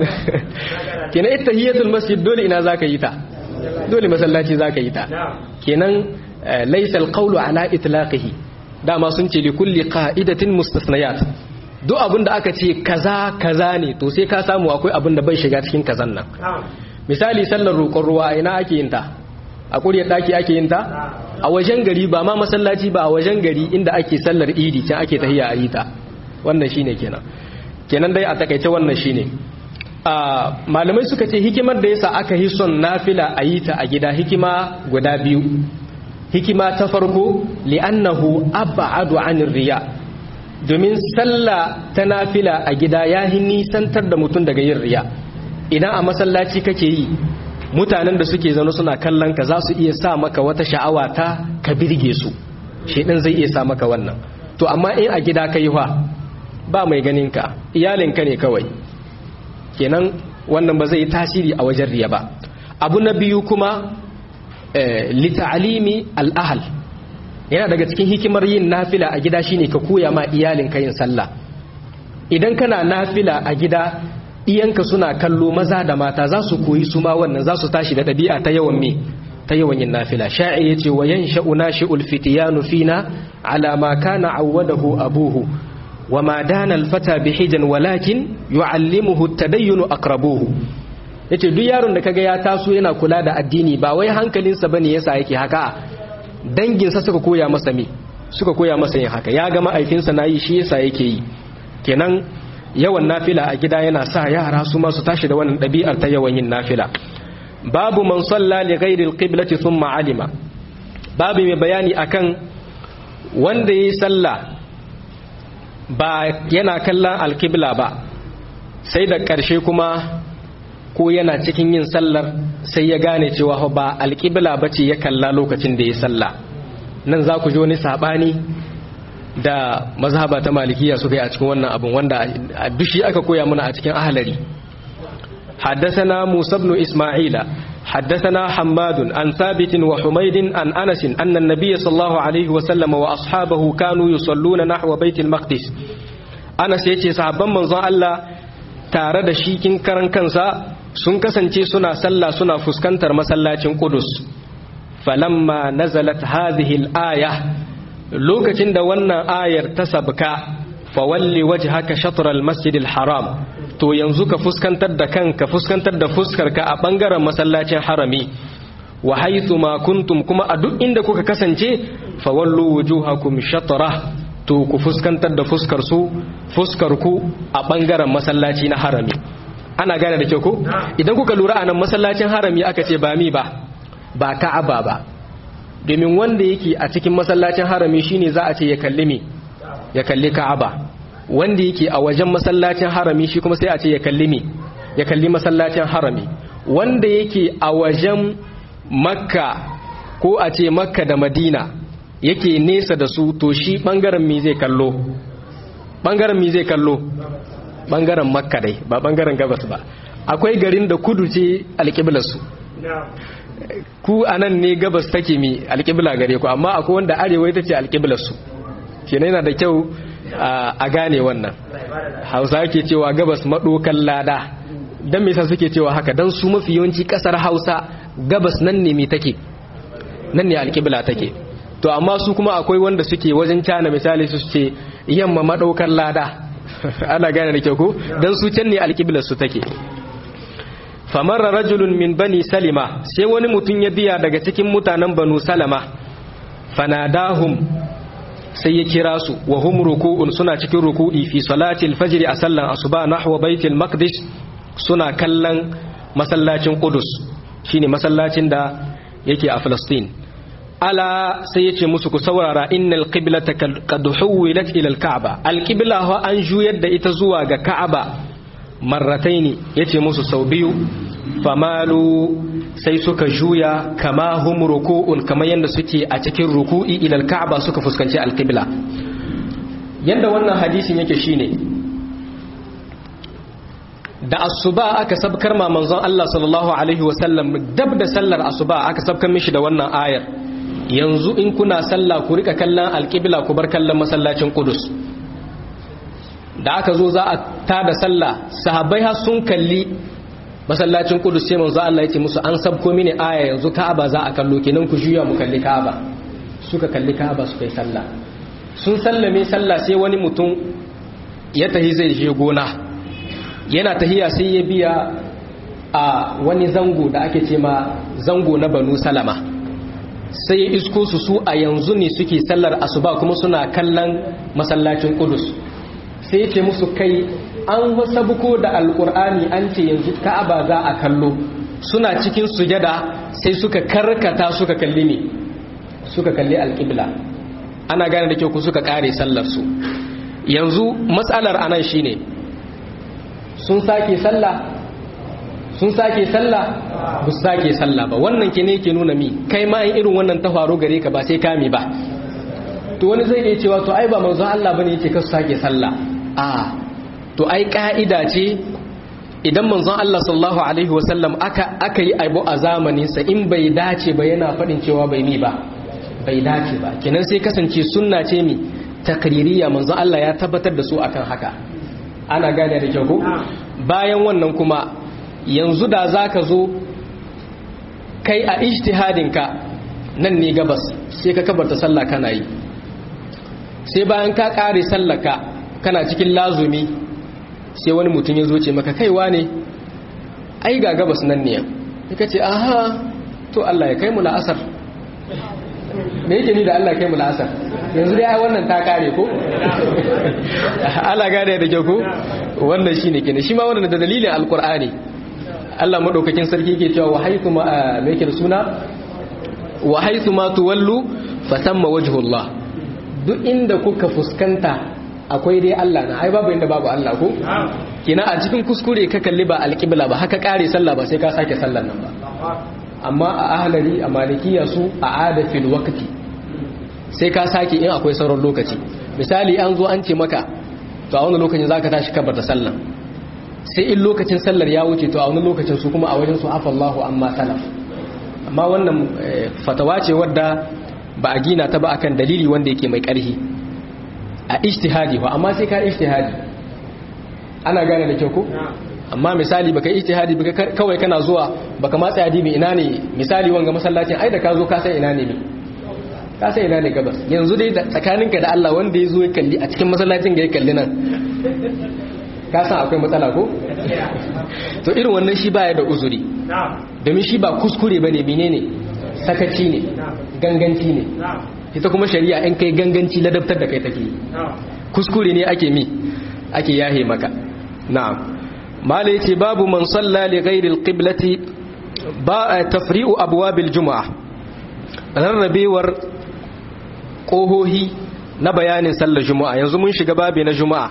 Speaker 1: kenan ita hiyatul masjid dole ina za ka yi ta dole masallaci za ka yi ta kenan laisal qawlu ala itlaqihi dama sun ce li kulli qa'idatin mustasnayat duk abin da aka ce kaza kaza ne to sai ka samu akwai abin da bai shiga cikin kazan nan misali sallar roƙon ruwa ina ake yin ta a ƙuryar ɗaki ake yin ta a wajen gari ba ma masallaci ba a wajen gari inda ake sallar idi can ake tahiya a yi ta wannan shine kenan kenan dai a takaice wannan shine malamai suka ce hikimar da yasa aka yi son nafila a yi ta a gida hikima guda biyu hikima ta farko li'annahu ab'adu anir riya domin sallah ta nafila a gida ya nisantar da mutum daga yin riya idan a masallaci kake yi mutanen da suke zaune suna kallon ka za su iya sa maka wata sha'awa ta ka birge su shedan zai iya sa maka wannan to amma in a gida ka yi wa ba mai ganin ka iyalinka ne kawai kenan wannan ba zai yi tasiri a wajen riya ba abu na biyu kuma lita'alimi al'ahal yana daga cikin hikimar yin nafila a gida shine ka koya ma iyalinka yin sallah idan kana nafila a gida iyanka suna kallo maza da mata za su koyi su ma wannan za su tashi da ɗabi'a ta yawan me ta yawan yin nafila sha'i yace wa yansha'u nashi'ul fitiyanu fina ala ma kana awwadahu abuhu wa ma dana al-fata bihijan walakin yu'allimuhu at-tadayyun aqrabuhu yace duk yaron da kaga ya taso yana kula da addini ba wai hankalinsa bane yasa yake haka danginsa suka koya masa me suka koya masa yin haka ya ga ma'aifinsa nayi shi yasa yake yi kenan yawan nafila a gida yana sa yara su ma su tashi da wannan ɗabi'ar ta yawan yin nafila babu man salla li ghairi alqiblati thumma alima babu mai bayani akan wanda yayi sallah ba yana kallon alqibla ba sai da ƙarshe kuma ko yana cikin yin sallar sai ya gane cewa ba alqibla bace ya kalla lokacin da ya sallah nan za ku ji wani sabani da mazhaba ta malikiya suka yi a cikin wannan abin wanda a bishi aka koya mana a cikin ahalari حدثنا موسى بن إسماعيل حدثنا حماد عن ثابت وحميد عن أنس أن النبي صلى الله عليه وسلم وأصحابه كانوا يصلون نحو بيت المقدس أنس يتي صحابا من ظن الله تارد شيكين كرن كنسا sun kasance suna sallah suna fuskantar masallacin Qudus falamma nazalat hadhihi al-aya lokacin da wannan ayar ta sabka fawalli wajhaka shatr al-masjid al-haram to yanzu ka fuskantar da kanka fuskantar da fuskarka a bangaren masallacin harami wa haythu ma kuntum kuma a duk inda kuka kasance fawallu wujuhakum shatra to ku fuskantar da fuskar su fuskar ku a bangaren masallaci na harami ana gane da kyau ko idan kuka lura anan masallacin harami aka ce ba mi ba ba ka'aba ba domin wanda yake a cikin masallacin harami shine za a ce ya kalli me ya kalli ka'aba wanda yake a wajen masallacin harami shi kuma sai a ce ya kalli me ya kalli masallacin harami wanda yake a wajen makka ko a ce makka da madina yake nesa da su to shi bangaren mi zai kallo bangaren mi zai kallo bangaren makka dai ba bangaren gabas ba akwai garin da kudu ce alƙiblarsu ku anan ne gabas take mi alƙibla gare ku amma akwai wanda arewa ita ce alƙiblarsu kenan yana da kyau a gane wannan hausa ke cewa gabas maɗokan lada don me yasa suke cewa haka don su mafi yawanci ƙasar hausa gabas nan ne mi take nan ne alƙibla take to amma su kuma akwai wanda suke wajen cana misali su ce yamma maɗaukan lada ana gane da kyau ko don su can ne alƙiblarsu take famarra rajulun min bani salima sai wani mutum ya biya daga cikin mutanen banu salama fanadahum sai ya kira su wa hum ruku'un suna cikin ruku'i fi salati al-fajr a sallan asuba nahwa baitul maqdis suna kallon masallacin qudus shine masallacin da yake a Palestine ala sai yace musu ku saurara innal qiblata qad huwilat ila al-ka'ba al-qibla ho an juyar da ita zuwa ga ka'aba marrataini yace musu sau biyu famalu sai suka juya kama hum ruku'un kamar yadda suke a cikin ruku'i ila al-ka'ba suka fuskanci al-qibla yanda wannan hadisin yake shine da asuba aka sabkar ma manzon Allah sallallahu alaihi wasallam dab da sallar asuba aka sabkar mishi da wannan ayar yanzu in kuna sallah ku rika kallon al-qibla ku bar kallon masallacin Qudus da aka zo za a tada sallah sahabbai har sun kalli masallacin kudus sai manzo Allah ya ce musu an sabko mini aya yanzu Ka'aba za a kallo kenan ku juya mu kalli Ka'aba suka kalli Ka'aba suka yi sallah sun sallame sallah sai wani mutum ya tahi zai je gona yana tahiya sai ya biya a wani zango da ake ce ma zango na Banu Salama sai ya isko su su a yanzu ne suke sallar asuba kuma suna kallon masallacin kudus sai ya ce musu kai an wasabuko da alkur'ani an ce yanzu ka'aba za a kallo suna cikin sujada sai suka karkata suka kalli ne suka kalli alƙibla ana gane da kyau ku suka kare sallar su yanzu matsalar anan shine sun sake sallah sun sake sallah ba su sake sallah ba wannan ke ne ke nuna mi kai ma irin wannan ta faru gare ka ba sai kami ba to wani zai iya cewa to ai ba manzo Allah bane yake ka su sake sallah a to ai ka'ida ce idan manzon Allah sallallahu alaihi wasallam aka aka yi abu a zamanin sa in bai dace ba yana fadin cewa bai mi ba bai dace ba kenan sai kasance sunna ce mi takririya manzon Allah ya tabbatar da su akan haka ana gane da kyau ko bayan wannan kuma yanzu da za ka zo kai a ijtihadinka nan ne gabas sai ka kabarta sallah kana yi sai bayan ka kare sallaka kana cikin lazumi sai wani mutum ya zo ce maka kaiwa ne ai ga gabas nan ne ya ce aha to Allah ya kai mu la'asar me yake ni da Allah ya kai mu la'asar yanzu dai ai wannan ta kare ko Allah gane da kyau ko wannan shine kenan shi ma wannan da dalilin alqur'ani Allah madaukakin sarki yake cewa wa haythu ma me yake da suna wa haythu ma tuwallu fatamma wajhullah duk inda kuka fuskanta akwai dai Allah na ai babu inda babu Allah ko kina a cikin kuskure ka kalli ba alqibla ba haka kare sallah ba sai ka sake sallar nan ba amma a ahlari a malikiya su a ada fil waqti sai ka sake in akwai sauran lokaci misali an zo an ce maka to a wani lokacin zaka tashi kabar da sallah sai in lokacin sallar ya wuce to a wani lokacin su kuma a wajen su afallahu amma salaf amma wannan fatawa ce wadda ba a gina ta ba akan dalili wanda yake mai ƙarfi a ijtihadi ba amma sai ka ijtihadi ana gane da kyau ko amma misali baka ijtihadi baka kawai kana zuwa baka matsa yadi mai ina ne misali wanga masallacin ai da ka zo ka san ina ne me ka san ina ne gabas yanzu dai tsakaninka da Allah wanda ya zo ya kalli a cikin masallacin ga ya kalli nan ka san akwai matsala ko to irin wannan shi baya da uzuri domin shi ba kuskure bane menene sakaci ne ganganci ne ita kuma shari'a in kai ganganci ladabtar da kai take kuskure ne ake mi ake yahe maka na'am mala yace babu man salla li ghairi alqiblati ba tafri'u abwabil jumu'a rarrabewar kohohi na bayanin sallar juma'a yanzu mun shiga babi na juma'a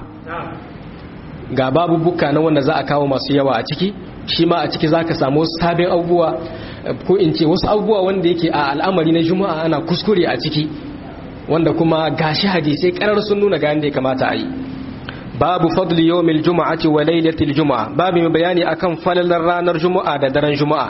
Speaker 1: ga babu buka na wanda za a kawo masu yawa a ciki shi ma a ciki zaka samu sabin abubuwa ko in ce wasu abubuwa wanda yake a al'amari na juma'a ana kuskure a ciki wanda kuma gashi hadisai karar sun nuna ga yanda ya kamata a yi babu fadli yawmil juma'ati wa lailatul juma'a babu mai bayani akan falalar ranar juma'a da daren juma'a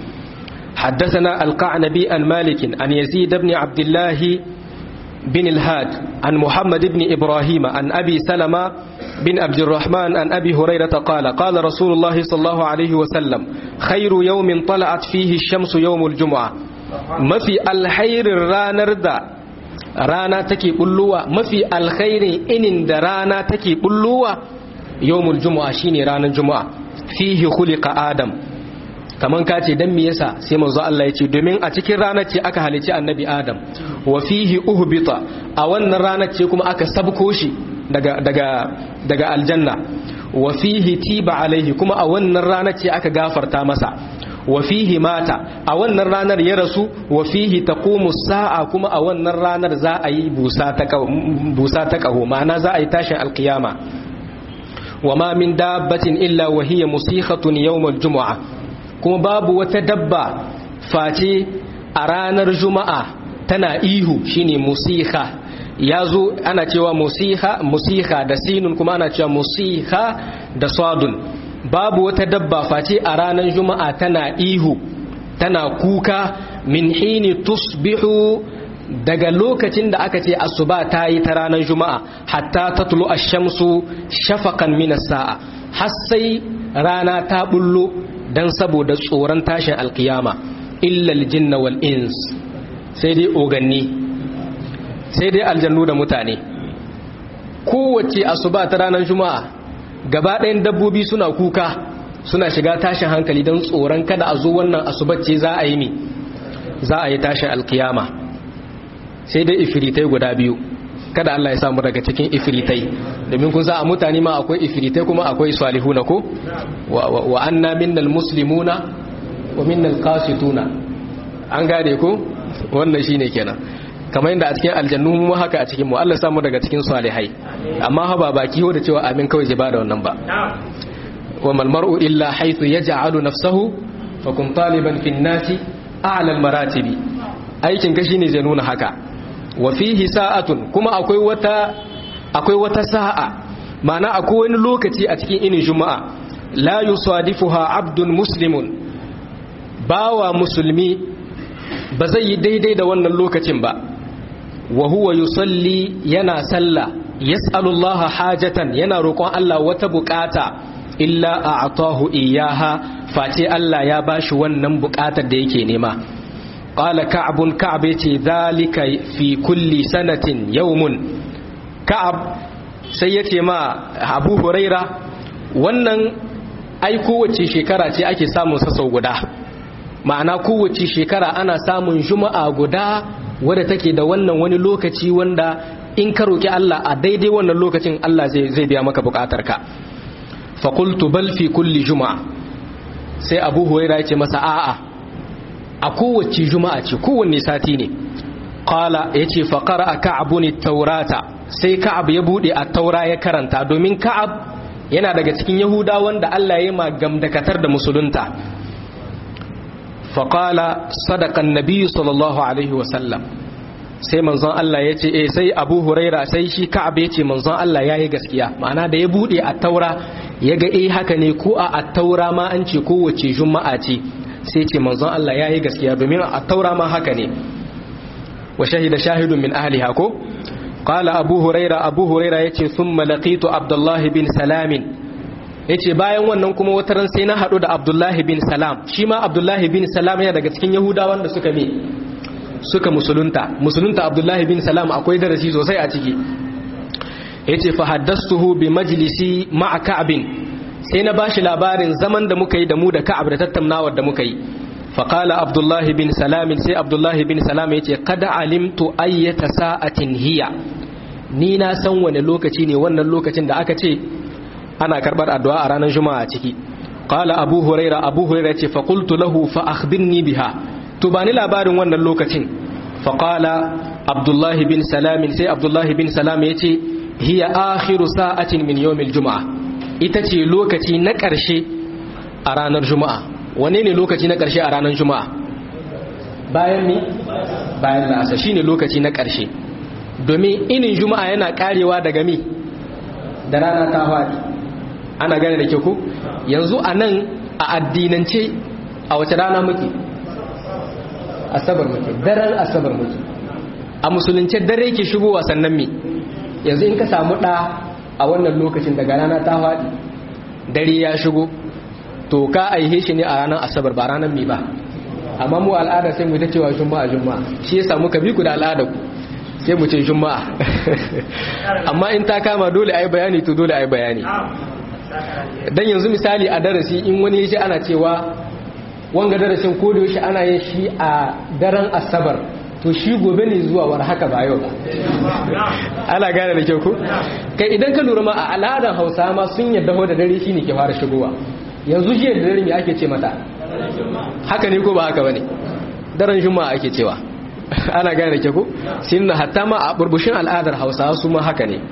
Speaker 1: حدثنا القعنبي عن مالك عن يزيد بن عبد الله بن الهاد عن محمد بن إبراهيم عن أبي سلمة بن عبد الرحمن عن أبي هريرة قال قال رسول الله صلى الله عليه وسلم خير يوم طلعت فيه الشمس يوم الجمعة ما في الخير رانر دا رانا تكي بلوة ما في الخير إن دا رانا تكي بلوة يوم الجمعة شيني رانا الجمعة فيه خلق آدم kaman ka ce dan me yasa sai manzo Allah ya ce domin a cikin ranar ce aka halici annabi Adam wa fihi uhbita a wannan ranar ce kuma aka sabko shi daga daga daga aljanna wa fihi tiba alaihi kuma a wannan ranar ce aka gafarta masa wa fihi mata a wannan ranar ya rasu wa fihi taqumu sa'a kuma a wannan ranar za a yi busa ta busa ta kaho ma'ana za a yi tashin alkiyama wa ma min dabbatin illa wa hiya musikhatun yawm aljum'ah kuma babu wata dabba face a ranar juma'a tana ihu shine musiha ya zo ana cewa musiha musiha da sinun kuma ana cewa musiha da sadun babu wata dabba face a ranar juma'a tana ihu tana kuka min hini tusbihu daga lokacin da aka ce asuba ta yi ta ranar juma'a hatta ta tulu shamsu shafakan minas sa'a har sai rana ta bullo dan saboda tsoron tashin alkiyama illal jinna wal ins sai dai oganni sai dai aljannu da mutane kowace asuba ta ranar juma'a gaba ɗayan dabbobi suna kuka suna shiga tashin hankali don tsoron kada a zo wannan asubace za a yi mi za a yi tashin alkiyama sai dai ifiritai guda biyu kada Allah ya samu daga cikin ifiritai domin kun sa a mutane ma akwai ifiritai kuma akwai salihuna ko wa anna minnal muslimuna wa minnal qasituna an gane ko wannan shine kenan kamar yadda a cikin aljannu mu haka a cikin mu Allah ya samu daga cikin salihai amma ha ba baki ho da cewa amin kawai ba da wannan ba wa mal mar'u illa haythu yaj'alu nafsahu fa kun taliban fi nasi a'la al maratibi aikin ka shine zai nuna haka wa fihi sa'atun kuma akwai wata akwai wata sa'a ma'ana akwai wani lokaci a cikin inin juma'a la yusadifuha abdun muslimun bawa musulmi ba zai yi daidai da wannan lokacin ba wa huwa yusalli yana sallah yas'alullaha hajatan yana roƙon Allah wata bukata illa a'tahu iyaha face Allah ya bashi wannan bukatar da yake nema qala ka'bun ka'ab yace zalika fi kulli sanatin yawmun ka'ab sai yace ma Abu Huraira wannan ai kowace shekara ce ake samun sa sau guda ma'ana kowace shekara ana samun juma'a guda wadda take da wannan wani lokaci wanda in ka roki Allah a daidai wannan lokacin Allah zai zai biya maka bukatarka fa qultu bal fi kulli juma'a sai Abu Huraira yace masa a'a a kowace juma'a ce kowanne sati ne qala yace fa qara'a ka'bun at-taurata sai ka'ab ya bude at-taura ya karanta domin ka'ab yana daga cikin yahuda wanda Allah ya ma gamdakatar da musulunta faƙala sadakan nabi sallallahu alaihi wasallam sai manzon Allah ya ce eh sai abu huraira sai shi ka'ab ya ce manzon Allah ya yi gaskiya ma'ana da ya buɗe a taura ya ga eh haka ne ko a a taura ma an ce kowace juma'a ce sai ce manzon Allah ya yi gaskiya domin a taura ma haka ne wa shahida shahidun min ahliha ko قال أبو هريرة أبو هريرة يتي ثم لقيت عبد الله بن سلام yace bayan wannan kuma wata ran sai na haɗu da Abdullahi bin Salam shi ma Abdullahi bin Salam yana daga cikin Yahudawan da suka me suka musulunta musulunta Abdullahi bin Salam akwai darasi sosai a ciki yace fa haddastuhu bi majlisi ma'a Ka'b sai na bashi labarin zaman da muka yi da mu da Ka'ab da tattaunawar da muka yi fa qala Abdullahi bin Salam sai Abdullahi bin Salam yace qad alimtu ayyata sa'atin hiya ni na san wani lokaci ne wannan lokacin da aka ce ana karbar addu'a a ranar juma'a ciki qala abu huraira abu huraira ce fa qultu lahu fa akhbirni biha to bani labarin wannan lokacin fa qala abdullahi bin salam sai abdullahi bin salam yace hiya akhiru sa'atin min yawmil juma'a ita ce lokaci na ƙarshe a ranar juma'a wane ne lokaci na ƙarshe a ranar juma'a bayan ni bayan la'asa shine lokaci na ƙarshe domin inin juma'a yana karewa daga mi da rana ta faɗi ana gane da ke ku yanzu a nan a addinance a wace rana muke asabar muke daren asabar muke a musulunce dare ke shigowa sannan mi yanzu in ka samu ɗa a wannan lokacin daga rana ta faɗi dare ya shigo to ka aihe shi ne a ranar asabar ba ranar mi ba amma mu al'ada sai mu ta cewa juma'a juma'a shi ya samu ka bi ku da al'ada ku sai mu ce juma'a amma in ta kama dole a yi bayani to dole a yi bayani dan yanzu misali a darasi in wani shi ana cewa wanga darasin ko da yaushe ana yin shi a daren asabar to shi gobe ne zuwa war haka ba yau ba ana gane da kyau ko kai idan ka lura ma a al'adar hausa ma sun yadda da dare shine ke fara shigowa yanzu jiya da dare me ake ce mata haka ne ko ba haka bane daren juma'a ake cewa ana gane da kyau ko sinna hatta ma a burbushin al'adar hausa su ma haka ne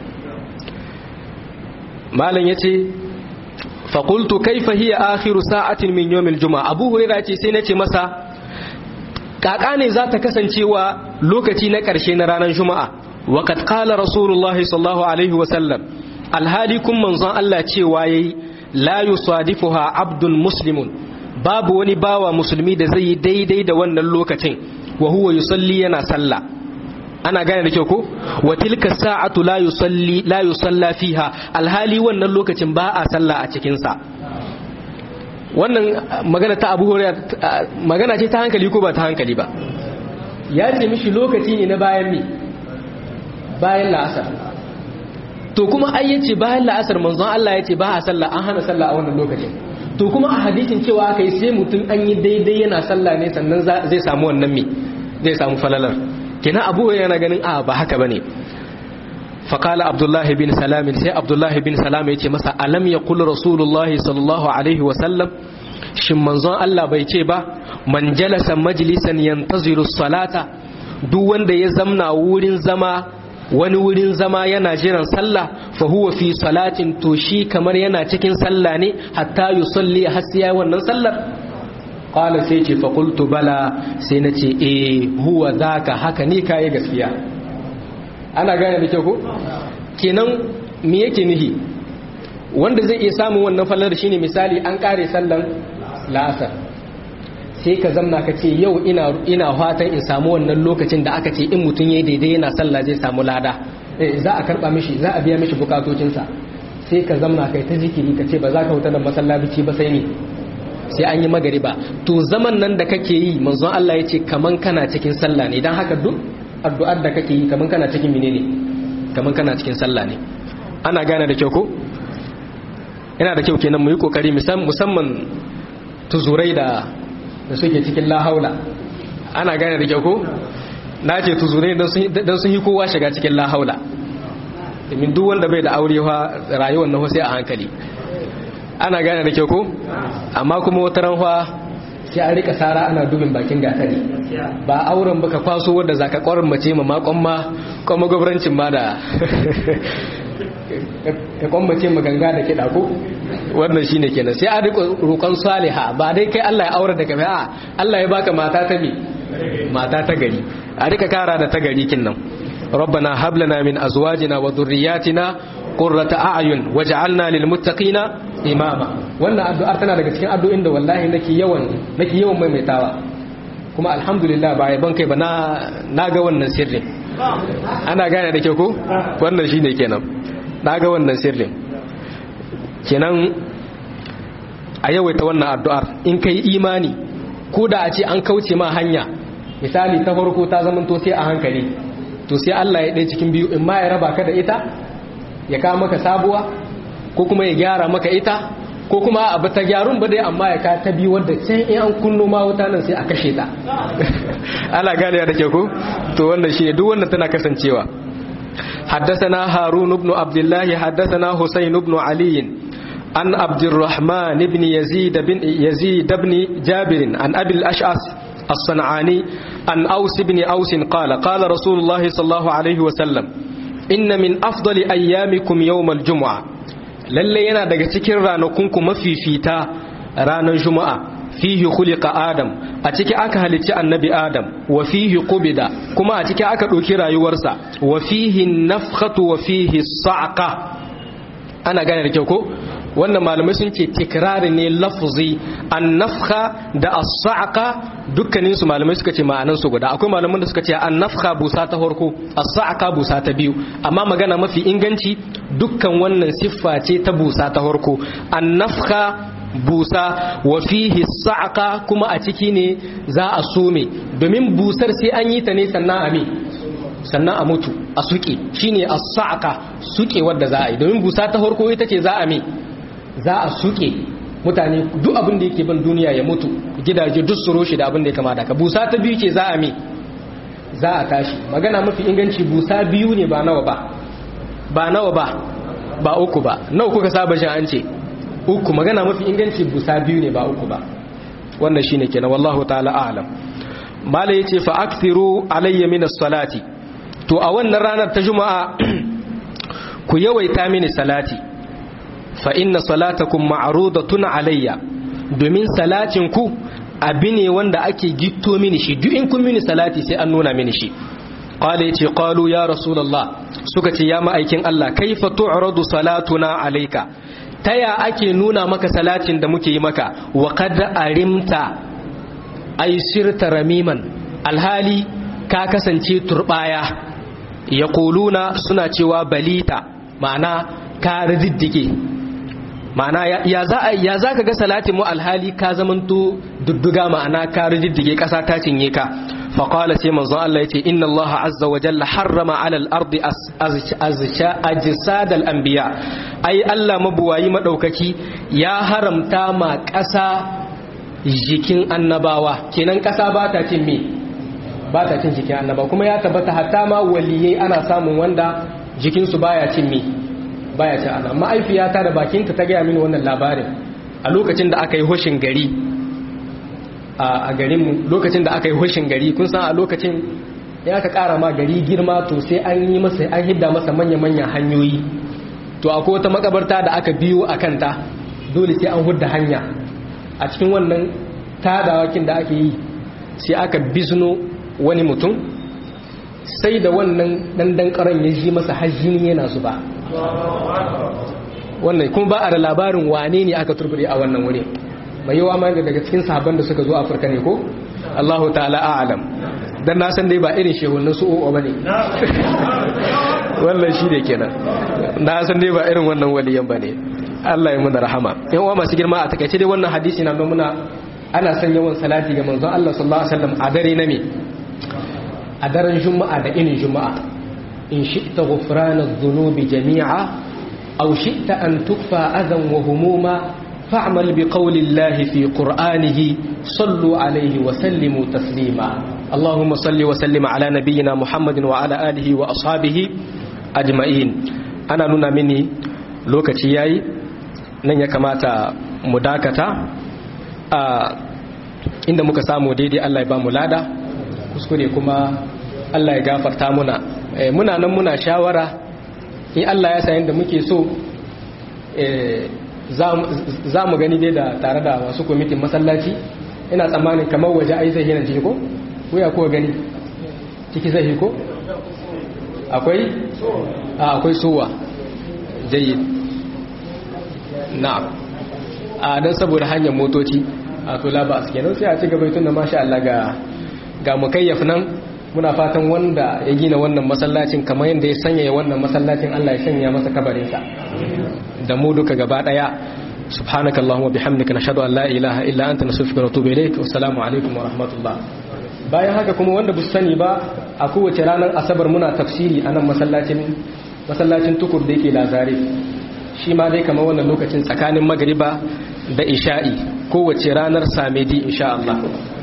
Speaker 1: malam yace faƙultu kaifa hiya akhiru sa'atin min yawmil juma'a abu hurairah ce sai nace masa kaka ne za ta kasancewa lokaci na ƙarshe na ranar juma'a wa qad qala rasulullahi sallallahu alaihi wa sallam alhali kun manzon Allah cewa yayi la yusadifuha abdun muslimun babu wani bawa musulmi da zai yi daidai da wannan lokacin wa huwa yusalli yana sallah ana gane da kyau ko wa tilka sa'atu la yusalli la yusalla fiha alhali wannan lokacin ba a sallah a cikin sa wannan magana ta Abu Hurairah magana ce ta hankali ko ba ta hankali ba ya ce mishi lokaci ne na bayan mi bayan la'asar to kuma ai yace bayan la'asar manzon Allah yace ba a sallah an hana sallah a wannan lokacin to kuma a hadisin cewa aka yi sai mutum an yi daidai yana sallah ne sannan zai samu wannan mi zai samu falalar kina abu yana ganin a ba haka bane faqala abdullahi bin salam sai abdullahi bin salam yace masa alam yaqul rasulullahi sallallahu alaihi wa sallam shin manzon Allah bai ce ba man jalasa majlisan yantaziru salata duk wanda ya zamna wurin zama wani wurin zama yana jiran sallah fa huwa fi salatin to shi kamar yana cikin sallah ne hatta yusalli har sai wannan sallar qala sai ce fa qultu bala sai na ce eh huwa zaka haka ni kai gaskiya ana gane da kyau ko kenan me yake nihi wanda zai iya samun wannan fallar shine misali an kare sallan la'asar sai ka zamna ka ce yau ina ina fatan in samu wannan lokacin da aka ce in mutum yayi daidai yana sallah zai samu lada eh za a karba mishi za a biya mishi bukatocinsa sai ka zamna kai ta zikiri ka ce ba za ka huta da masallaci ba sai ne sai an yi magariba to zaman nan da kake yi manzon Allah ya ce kaman kana cikin sallah ne dan haka duk addu'ar da kake yi kaman kana cikin menene kaman kana cikin sallah ne ana gane da kyau ko yana da kyau kenan mu yi kokari musamman tuzurai da da suke cikin lahaula ana gane da kyau ko na ce tuzurai don sun yi kowa shiga cikin lahaula domin duk wanda bai da aure rayuwar na sai a hankali ana gane da kyau ko amma kuma wata ranwa sai an rika sara ana dubin bakin gatari ba auren baka kwaso wadda zaka kwarin mace ma makon ma kuma gwamnatin ma da ka kwambace ma ganga da kiɗa ko wannan shine kenan sai a rika roƙon saliha ba dai kai Allah ya aure da kai a Allah ya baka mata ta me mata ta gari a rika kara da ta gari kin nan ربنا هب لنا من ازواجنا وذرياتنا قرة اعين واجعلنا للمتقين imama wannan addu'ar tana daga cikin addu'in da wallahi nake yawan nake yawan maimaitawa kuma alhamdulillah ba ban kai ba na naga wannan sirrin ana gane da kyau ko wannan shine kenan naga wannan sirrin kenan a yawaita wannan addu'ar in kai imani ko da a ce an kauce ma hanya misali ta farko ta zamanto sai a hankali to sai Allah ya ɗaya cikin biyu in ma ya raba ka da ita ya kawo maka sabuwa ko kuma ya gyara maka ita ko kuma abu ta gyarun ba dai amma ya ka ta biyu wadda sai in an kunno ma wuta nan sai a kashe ta ana gane da ke ko to wannan shi duk wannan tana kasancewa حدثنا هارون بن عبد الله حدثنا حسين بن علي عن عبد الرحمن بن يزيد بن يزيد بن جابر عن ابي الاشعث الصنعاني عن اوس بن اوس قال قال رسول الله صلى الله عليه وسلم ان من افضل ايامكم يوم الجمعه lalle yana daga cikin ranakunku mafifita ranar juma'a fihi khuliqa adam a ciki aka halicci annabi adam wa fihi qubida kuma a ciki aka ɗauki rayuwarsa wa fihi nafkhatu wa fihi sa'qa ana gane da kyau ko wannan malamai sun ce tikrari ne lafzi an nafkha da as-sa'qa dukkanin su malamai suka ce ma'anan su guda akwai malaman da suka ce an nafkha busa ta farko as-sa'qa busa ta biyu amma magana mafi inganci dukkan wannan siffa ce ta busa ta farko an nafkha busa wa fihi sa'qa kuma a ciki ne za a some domin busar sai an yi ta ne sannan a me sannan a mutu a suke shine as-sa'qa suke wanda za a yi domin busa ta farko ita ce za a me za a suke mutane duk abin da yake ban duniya ya mutu gidaje duk su roshe da abin da ya kamata ka busa ta biyu ce za a me za a tashi magana mafi inganci busa biyu ne ba nawa ba ba nawa ba ba uku ba nawa kuka saba shi an ce uku magana mafi inganci busa biyu ne ba uku ba wannan shine kenan wallahu ta'ala a'lam mala yace fa akthiru alayya min as-salati to a wannan ranar ta juma'a ku yawaita mini salati fa inna salatakum ma'rudatun alayya domin salatin ku abi ne wanda ake gitto mini shi duk in kun mini salati sai an nuna mini shi qala yace qalu ya rasulullah suka ce ya ma'aikin Allah kaifa tu'radu salatuna alayka taya ake nuna maka salatin da muke yi maka wa qad arimta ay sirta ramiman alhali ka kasance turbaya yaquluna suna cewa balita ma'ana ka riddige ma'ana ya za ya za ka ga salatin mu alhali ka zamanto dudduga ma'ana ka riddige kasa ta cinye ka فقال سي منزون الله يتي إن الله عز وجل حرم على الأرض أجساد الأنبياء أي الله مبواي مدوككي يا حرم تاما كسا jikin annabawa kenan kasa ba ta cin me ba ta cin jikin annabawa kuma ya tabbata hatta ma waliyai ana samun wanda jikinsu baya cin me baya cin annabawa ma'aifiyata da bakinta ta gaya mini wannan labarin a lokacin da aka yi hoshin gari a garinmu lokacin da aka yi hushin gari kun san a lokacin ya aka kara ma gari girma to sai an yi masa an hidda masa manya-manyan hanyoyi to akwai wata makabarta da aka biyo a kanta dole sai an hudda hanya a cikin wannan tadawakin da ake yi sai aka bizno wani mutum sai da wannan dandan karan ya ji masa hajjini yana zuba wannan kuma ba a da labarin wane ne aka turbure a wannan wuri mai yawa ma daga cikin sahabban da suka zo afirka ne ko allahu ta'ala a'alam dan na san dai ba irin shehunan su o'o bane wannan shi ne kenan na san dai ba irin wannan waliyan bane Allah ya muna rahama yan uwa masu girma a takaice dai wannan hadisi na nuna muna ana son yawan salati ga manzon Allah sallallahu alaihi wasallam a dare na me a daren juma'a da inin juma'a in shi'ta ghufrana adh-dhunubi jami'a aw shi'ta an tukfa adhan wa humuma fa'mal bi qawli Allah fi qur'anihi sallu alaihi wa sallimu taslima اللهم صل وسلم على نبينا محمد وعلى آله وأصحابه أجمعين أنا نونا مني lokaci yayi nan ya kamata mu dakata a inda muka samu daidai Allah ya ba mu lada kuskure kuma Allah ya gafarta muna muna nan muna shawara in Allah ya sayin da muke so za mu gani dai da tare da wasu kwamitin masallaci ina tsammanin kamar waje ai zai yana jiko ko ya kuwa gani ciki zai ko akwai a akwai suwa jayyid na'am a dan saboda hanyar motoci a to laba a kenan sai a ci gaba tunda masha Allah ga ga mukayyaf nan muna fatan wanda ya gina wannan masallacin kamar yadda ya sanya wannan masallacin Allah ya sanya masa kabarin sa da mu duka gaba daya subhanakallahumma bihamdika nashhadu an la ilaha illa anta nastaghfiruka wa natubu ilayk wassalamu alaikum wa rahmatullah bayan haka kuma wanda bu sani ba a kowace ranar asabar muna tafsiri a nan masallacin masallacin tukur da yake lazare shi ma dai kamar wannan lokacin tsakanin magariba da isha'i kowace ranar samedi insha Allah